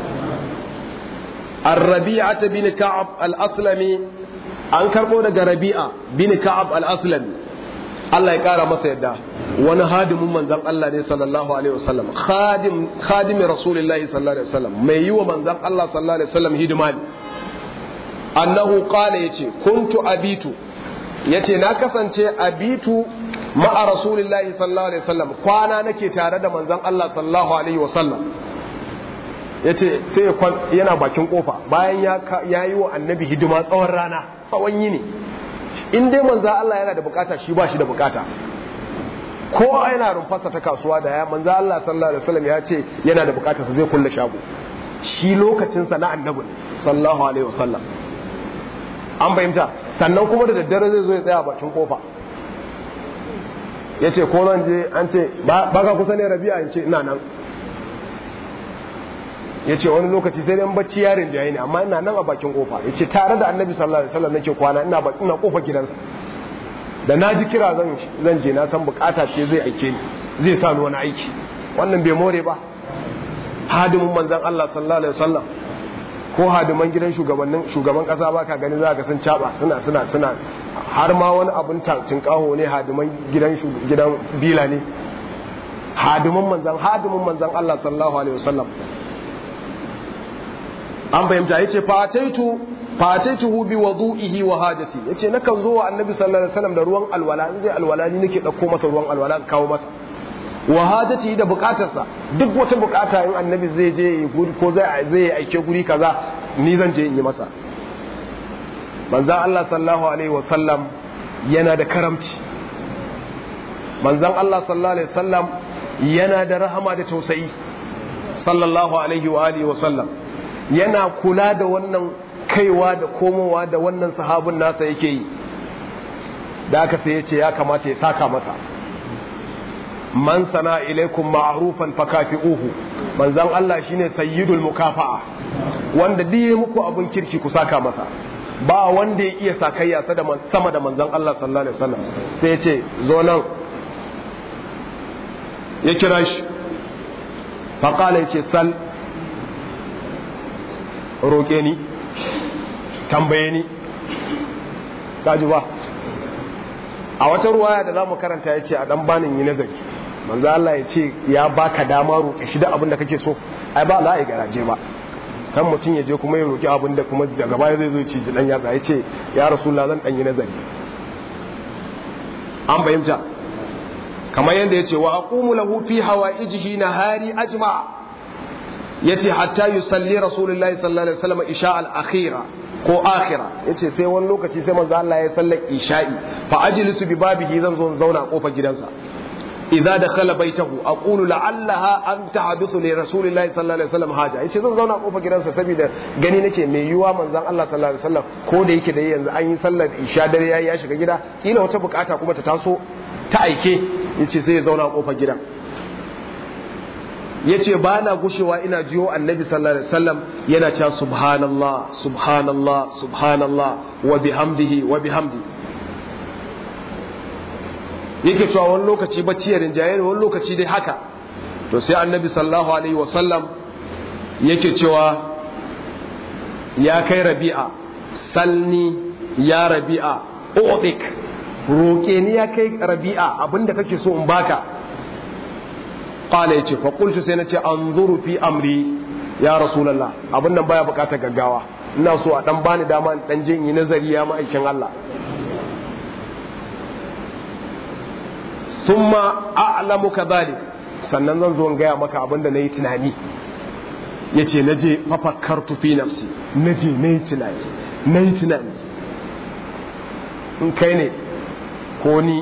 الربيعة بن كعب الأسلمي an karɓo daga rabi'a bin ka'ab al-aslami Allah ya ƙara masa yadda wani hadimin manzan Allah ne sallallahu alaihi wasallam khadim khadimi rasulillahi sallallahu alaihi wasallam mai yi wa manzan Allah sallallahu alaihi wasallam hidima ne annahu qala yace kuntu abitu yace na kasance abitu ma'a rasulillahi sallallahu alaihi wasallam kwana nake tare da manzan Allah sallallahu alaihi wasallam ya ce sai yana bakin kofa bayan ya yi wa annabi hidima tsawon rana tsawon yini in dai manza Allah yana da bukata shi ba shi da bukata ko yana rumfasa ta kasuwa da ya manza Allah sallallahu alaihi wasallam ya ce yana da bukata zai kulle shago shi lokacinsa na annabi sallallahu alaihi wasallam an fahimta sannan kuma da daddare zai zo ya tsaya bakin kofa ya ce ko nan je an ce ba ka kusa ne rabi'a in ce ina nan ya ce wani lokaci sai dai bacci yarin jaye ne amma ina nan a bakin kofa ya ce tare da annabi sallallahu alaihi wasallam nake kwana ina ina kofa gidansa da na ji kira zan zan je na san bukata ce zai aike ni zai sa ni wani aiki wannan bai more ba hadimin manzon Allah sallallahu alaihi wasallam ko hadiman gidan shugabannin shugaban kasa baka gani za ka sun caba suna suna suna har ma wani abun tinkaho ne hadiman gidan gidan bila ne hadiman manzon hadimin manzon Allah sallallahu alaihi wasallam an fahimta yace fataitu fataituhu bi wudu'ihi wa hajati yace nakan zo wa annabi sallallahu alaihi wasallam da ruwan alwala in zai alwala ni nake dauko masa ruwan alwala kawo masa wa hajati da bukatarsa duk wata bukata in annabi zai je guri ko zai zai aike guri kaza ni zan je in yi masa manzon Allah sallallahu alaihi wasallam yana da karamci manzon Allah sallallahu alaihi wasallam yana da rahama da tausayi sallallahu alaihi wa alihi wasallam yana kula da wannan kaiwa da komowa da wannan sahabin nasa yake yi da aka sai ya ce ya kamata ya saka masa man sana ilaikum ma'rufan fakafi'uhu manzon Allah shine sayyidul mukafa'a wanda diye muku abun kirki ku saka masa ba wanda ya iya sakayya sama da manzon Allah sallallahu alaihi wasallam sai ya ce zo nan ya kira shi faqala ya ce sal roƙe ni tambaye ni kaji ba a wata ruwaya da za mu karanta ya ce a ɗan banin yi nazari manzo Allah ya ce ya baka dama roƙe shi da abin da kake so ai ba za a yi garaje ba kan mutum ya je kuma ya roƙi abin da kuma daga baya zai zo ci ji dan yatsa ya ce ya rasulullah zan ɗan yi nazari an fahimta kamar yadda ya ce wa aqumu lahu fi hawaijihi nahari ajma' yace hatta yusalli rasulullahi sallallahu alaihi wasallam isha al-akhira ko akhira yace sai wani lokaci sai manzo Allah ya sallar isha'i fa ajlisu bi babihi zan zo zauna a kofar gidansa idza dakhala baitahu aqulu la'allaha an tahduthu li rasulillahi sallallahu alaihi wasallam haja yace zan zauna a kofar gidansa saboda gani nake mai yiwa manzon Allah sallallahu alaihi wasallam ko da yake da yanzu an yi sallar isha dare yayi ya shiga gida kila wata bukata kuma ta taso ta aike yace sai ya zauna a kofar gidan ya ce ba na gushewa ina jiyo annabi sallallahu alaihi wasallam yana cewa subhanallah subhanallah subhanallah wa bihamdihi wa bihamdi yake cewa wani lokaci bacci ya rinjaye wani lokaci dai haka to sai annabi sallallahu alaihi wasallam yake cewa ya kai rabi'a salni ya rabi'a utik roƙe ni ya kai rabi'a abinda kake so in baka qala yace fa qultu sai nace anzuru fi amri ya rasulullah abin nan baya bukatar gaggawa ina so a dan bani dama in dan jin yi nazari ya ma'aikin Allah thumma a'lamu kadhalik sannan zan zo in gaya maka abin da nayi tunani yace naje fafakkartu fi nafsi naje nayi tunani nayi tunani in kai ne ko ni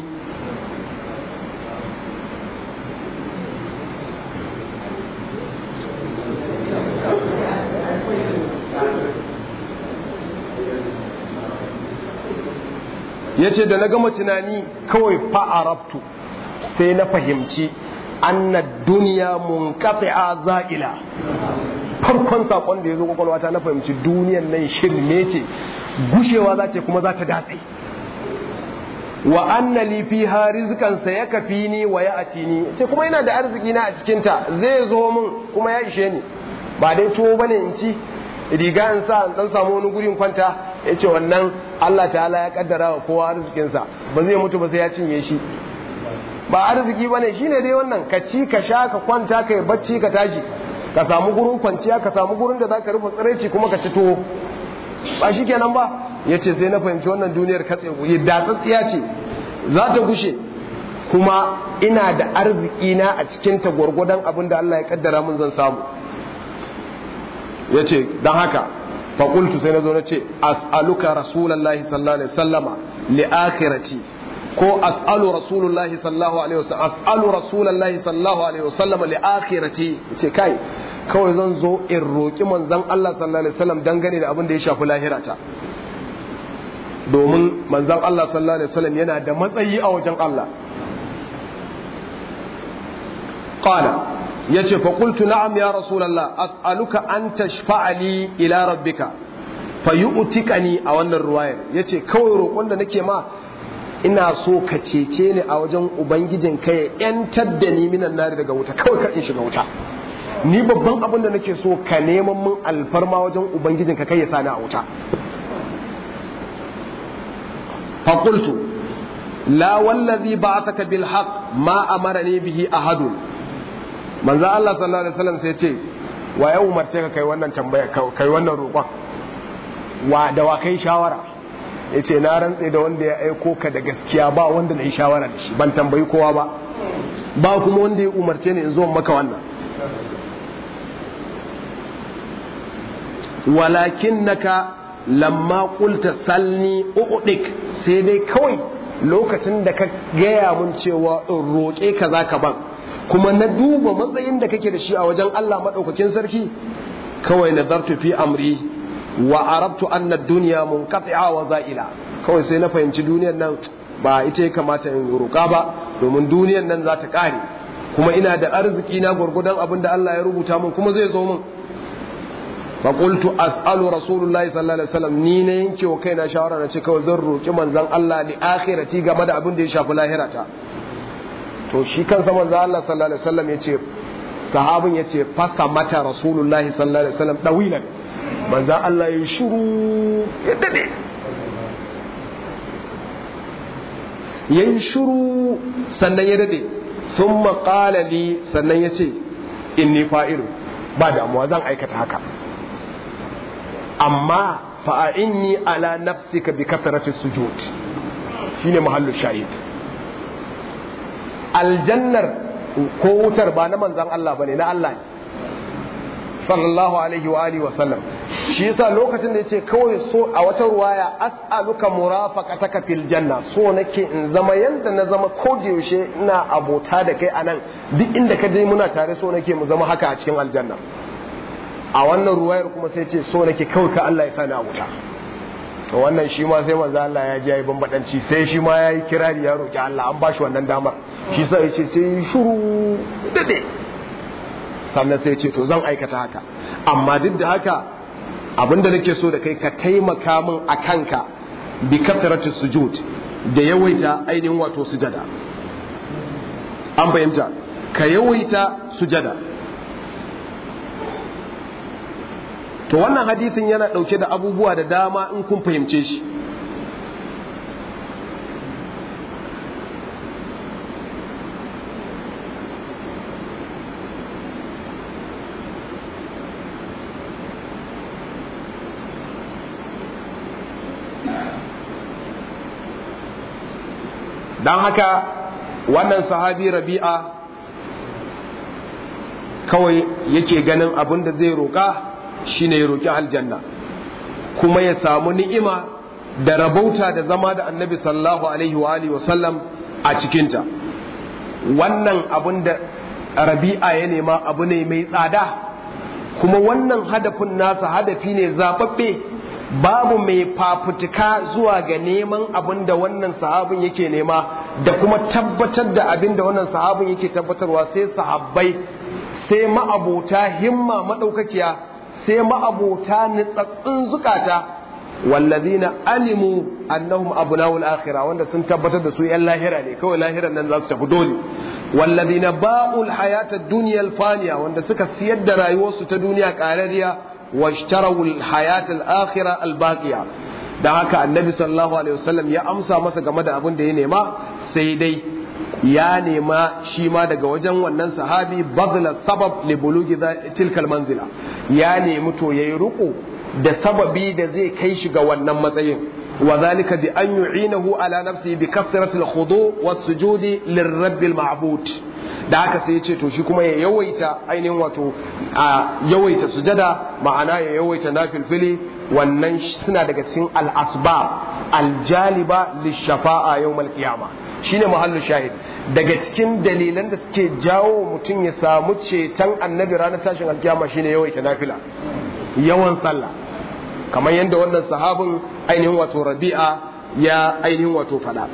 ya ce da na gama tunani kawai fa'arabtu sai na fahimci anna duniya mun a za'ila farkon saƙon da ya zo kwakwalwata na fahimci duniyan nan shirme ce gushewa za ce kuma za ta datse wa anna li fiha rizqan sayakfini wa ya'tini ce kuma ina da arziki na a cikin ta zai zo min kuma ya ishe ni ba dai tuwo bane in ci riga in sa dan samu wani gurin kwanta yace wannan Allah ta'ala ya kaddara wa kowa arzikin sa ba zai mutu ba sai ya cinye shi ba arziki bane shine dai wannan ka ci ka sha ka kwanta kai bacci ka tashi ka samu gurin kwanciya ka samu gurin da zaka rufe tsiraici kuma ka ci tuwo ba shikenan ba ya ce sai na fahimci wannan duniyar katse yadda tsatsiya ce za ta gushe kuma ina da arziki na a cikin ta gwargwadon abin da Allah ya kaddara mun zan samu yace dan haka fa qultu sai nazo nace as'aluka rasulullahi sallallahu alaihi wasallama li akhirati ko as'alu rasulullahi sallallahu alaihi wasallam as'alu rasulullahi sallallahu alaihi wasallam li akhirati yace kai kawai zan zo in roki manzon Allah sallallahu alaihi wasallam dangane da abin da ya shafi lahirata domin manzon Allah sallallahu alaihi wasallam yana da matsayi a wajen Allah qala yace fa qultu na'am ya rasulullah as'aluka an tashfa'a li ila rabbika fayu'tikani a wannan ruwayar yace kawai roƙon da nake ma ina so ka cece ni a wajen ubangijin ka ya yantar da ni minan nari daga wuta kawai ka in shiga wuta ni babban abin da nake so ka neman min alfarma wajen ubangijin ka kai ya sani a wuta faqultu la wallazi ba'athaka bil haqq ma amarani bihi ahadun manzo Allah sallallahu alaihi wasallam sai ce wa ya umarce ka kai wannan tambaya kai wannan roƙon wa da wa kai shawara yace na rantse da wanda ya aiko ka da gaskiya ba wanda na yi shawara da shi ban tambayi kowa ba ba kuma wanda ya umarce ni in zo maka wannan walakinnaka lamma qulta salni u'dik sai dai kawai lokacin da ka gaya mun cewa in roƙe ka zaka ban kuma na duba matsayin da kake da shi a wajen Allah maɗaukakin sarki kawai nazartu fi amri wa arabtu anna dunya munqati'a wa za'ila kawai sai na fahimci duniyar nan ba ita ya kamata in roƙa ba domin duniyar nan za ta ƙare kuma ina da arziki na gurgudan abin da Allah ya rubuta min kuma zai zo min fa qultu as'alu rasulullahi sallallahu alaihi wasallam ni ne yanke wa kaina shawara na ce kawai zan roƙi manzon Allah li akhirati game da abin da ya shafi lahirata to shi kansa manzo Allah sallallahu alaihi wasallam yace sahabin yace fasa mata rasulullahi sallallahu alaihi wasallam dawilan manzo Allah ya shiru ya dade yayin shiru sannan ya dade thumma qala li sannan yace inni fa'ilu ba damuwa zan aikata haka amma fa inni ala nafsika bi kasrati sujud shine mahallu shahid aljannar ko wutar ba na manzan Allah bane na Allah ne sallallahu alaihi wa alihi wa sallam shi yasa lokacin da yace kawai so a wata ruwaya as'aluka murafaqataka fil janna so nake in zama yanda na zama ko da yaushe ina abota da kai anan duk inda ka je muna tare so nake mu zama haka a cikin aljanna a wannan ruwayar kuma sai ce so nake kawai ka Allah ya sani a wuta to wannan shi ma sai manzo Allah ya ji yayi bambadanci sai shi ma yayi kirari ya roki Allah an bashi wannan damar shi sa yace sai shiru dade sannan sai ce to zan aikata haka amma duk da haka abinda nake so da kai ka taimaka min a kanka bi kasratu sujud da yawaita ainihin wato sujada an fahimta ka yawaita sujada to wannan hadisin yana ɗauke da abubuwa da dama in kun fahimce shi don haka wannan sahabi rabi'a kawai yake ganin abin da zai roƙa shine ya roƙi aljanna kuma ya samu ni'ima da rabauta da zama da annabi sallallahu alaihi wa alihi wasallam a cikinta wannan abin da rabi'a ya nema abu ne mai tsada kuma wannan hadafin nasa hadafi ne zababbe babu mai fafutuka zuwa ga neman abin da wannan sahabin yake nema da kuma tabbatar da abin da wannan sahabin yake tabbatarwa sai sahabbai sai ma'abota himma maɗaukakiya sai ma'abota nitsatsin zukata wallazina alimu annahum abna'ul akhirah wanda sun tabbatar da su yan lahira ne kawai lahiran nan za su tafi dole wallazina ba'ul hayatad dunya faniya wanda suka siyar da rayuwarsu ta duniya qarariya washtarawul hayatal akhirah albaqiya dan haka annabi sallallahu alaihi wasallam ya amsa masa game da abin da ya nema sai dai ya nema shi ma daga wajen wannan sahabi badla sabab li bulugi tilkal manzila ya nemi to yayi ruku da sababi da zai kai shi ga wannan matsayin wa zalika bi an yu'inahu ala nafsi bi kasrati al-khudu was-sujudi lirabbil ma'bud da haka sai ya ce to shi kuma ya yawaita ainihin wato a yawaita sujada ma'ana ya yawaita nafilfili wannan suna daga cikin al-asbab al-jaliba lishafa'a yawmal qiyama shine muhallu shahid daga cikin dalilan da suke jawo mutum ya samu ceton annabi ranar tashin alkiyama shine yawaita nafila yawan sallah kamar yadda wannan sahabin ainihin wato rabi'a ya ainihin wato fada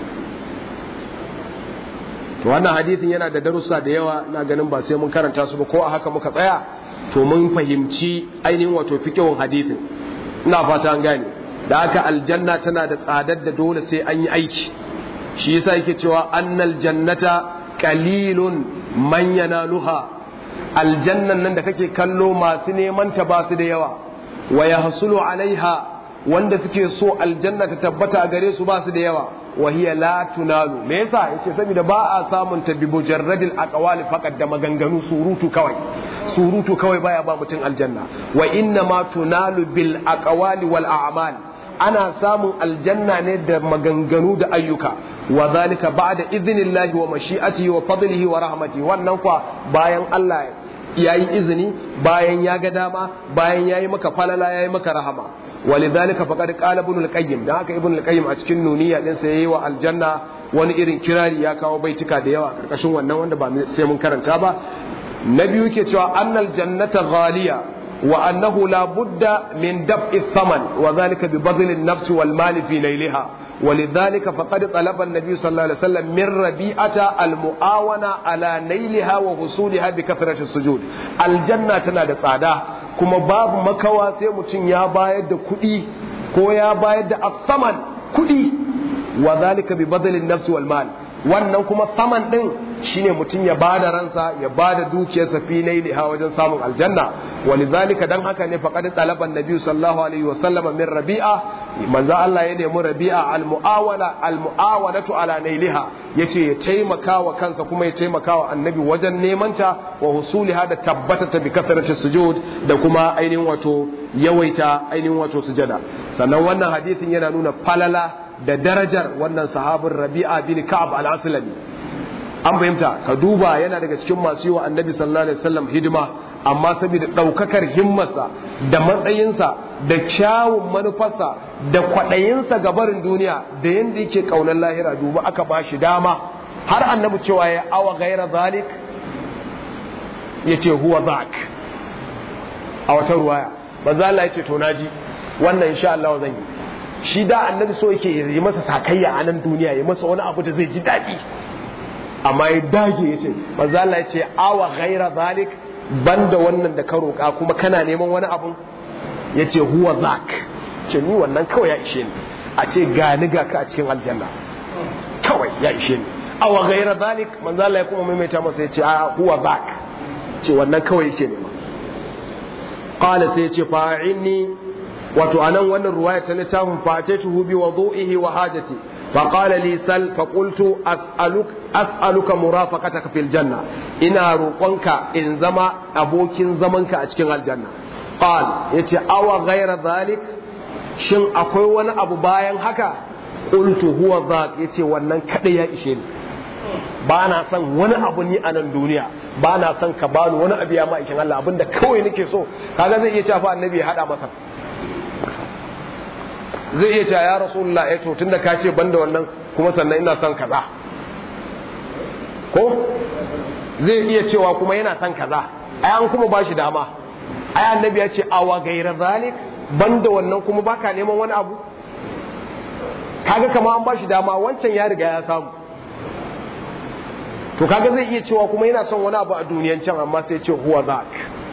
to wannan hadithin yana da darussa da yawa na ganin ba sai mun karanta su ba ko a haka muka tsaya to mun fahimci ainihin wato fikihun hadithin ina fata an gane da haka aljanna tana da tsadar da dole sai an yi aiki shi yasa yake cewa annal jannata qalilun man yanaluha aljannan nan da kake kallo masu neman ta ba su da yawa wa yahsulu alaiha wanda suke so aljanna ta tabbata a gare su ba su da yawa wa hiya la tunalu me yasa yace saboda ba a samun ta bi mujarradil aqwali faqat da maganganu surutu kawai surutu kawai baya ba mutum aljanna wa inna ma tunalu bil aqwali wal a'mal ana samun aljanna ne da maganganu da ayyuka wa zalika ba'da idnillahi wa mashi'atihi wa fadlihi wa rahmatihi wannan kwa bayan Allah yayi izini bayan ya ga dama bayan yayi maka falala yayi maka rahama ولذلك فقد قال ابن القيم da haka ibn al-qayyim a cikin nuniya din sa yayi wa aljanna wani irin kirari ya kawo baitika da yawa karkashin wannan wanda ba sai mun karanta ba na biyu ke cewa annal jannata ghaliya wa annahu la budda min daf'i thaman wa dhalika bi badl an-nafs wal mali fi layliha ولذلك فقد طلب النبي صلى الله عليه وسلم من ربيعة المعاونة على نيلها وحصولها بكثرة السجود الجنة تنا da tsada kuma babu makawa sai mutum ya bayar da kuɗi ko ya bayar da asaman kuɗi wa zalika bi badalin nafsi wal mal wannan kuma saman din shine mutum ya bada ransa ya bada dukiyarsa fi lailiha wajen samun aljanna walidhalika dan haka ne faqad talaban nabi sallallahu alaihi wasallam min rabi'a manzo Allah ya nemi rabi'a al muawala al muawanatu ala nailiha yace ya taimaka wa kansa kuma ya taimaka wa annabi wajen neman ta wa husuliha da tabbata ta bi kasarati sujud da kuma ainihin wato yawaita ainihin wato sujada sannan wannan hadisin yana nuna falala da darajar wannan sahabin rabi'a bin ka'ab al-aslami an fahimta ka duba yana daga cikin masu yi wa annabi sallallahu alaihi wasallam hidima amma saboda ɗaukakar himmarsa da matsayinsa da kyawun manufarsa da kwaɗayinsa ga barin duniya da yadda yake ƙaunar lahira duba aka ba shi dama har annabi cewa ya awa gaira zalik ya ce huwa zak a wata ruwaya manzo Allah ya ce to naji wannan insha Allah zan yi shi da annabi so yake yi masa sakayya a nan duniya ya masa wani abu da zai ji daɗi amma ya dage ya ce manzo Allah ya ce awa ghaira zalik banda wannan da ka roƙa kuma kana neman wani abu ya ce huwa zak ce ni wannan kawai ya ishe ni a ce ga ni ga ka a cikin aljanna kawai ya ishe ni awa ghaira zalik manzo Allah ya kuma maimaita masa ya ce a huwa zak ce wannan kawai yake nema qala sai ya ce fa'inni wato anan wannan ruwaya ta littafin fatatuhu bi wudu'ihi wa hajati fa qala li sal fa qultu as'aluk as'aluka murafaqataka fil janna ina roƙonka in zama abokin zamanka a cikin aljanna qal yace awa ghayra zalik shin akwai wani abu bayan haka qultu huwa zak yace wannan kada ya ishe ni ba na son wani abu ni a nan duniya ba na son ka bani wani abu ya ma ishin Allah abinda kawai nake so kaga zai iya cewa annabi ya hada masa zai iya cewa ya rasulullah eh to tunda ka ce banda wannan kuma sannan ina son kaza ko zai iya cewa kuma yana son kaza ai an kuma bashi dama ai annabi ya ce awa gaira zalik banda wannan kuma baka neman wani abu kaga kama an bashi dama wancan ya riga ya samu to kaga zai iya cewa kuma yana son wani abu a duniyan can amma sai ce huwa zak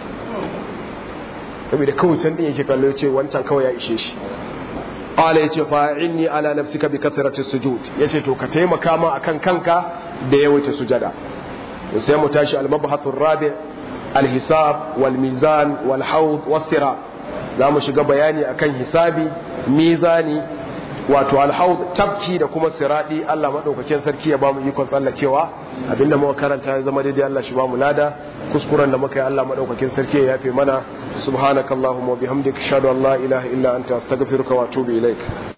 saboda kawai can din yake kallo ce wancan kawai ya ishe shi qala yace fa'inni ala nafsika bi kathrati sujud yace to ka taimaka ma akan kanka da yawaita sujada sai mu tashi al-mabhath ar-rabi al-hisab wal mizan wal hawd was sirat za mu shiga bayani akan hisabi mizani wato alhaud tabki da kuma siradi Allah madaukakin sarki ya bamu ikon tsallakewa abinda muka karanta ya zama daidai Allah shi bamu lada kuskuren da muka yi Allah madaukakin sarki ya yafe mana subhanakallahumma wa bihamdika ashhadu an la ilaha illa anta astaghfiruka wa atubu ilaik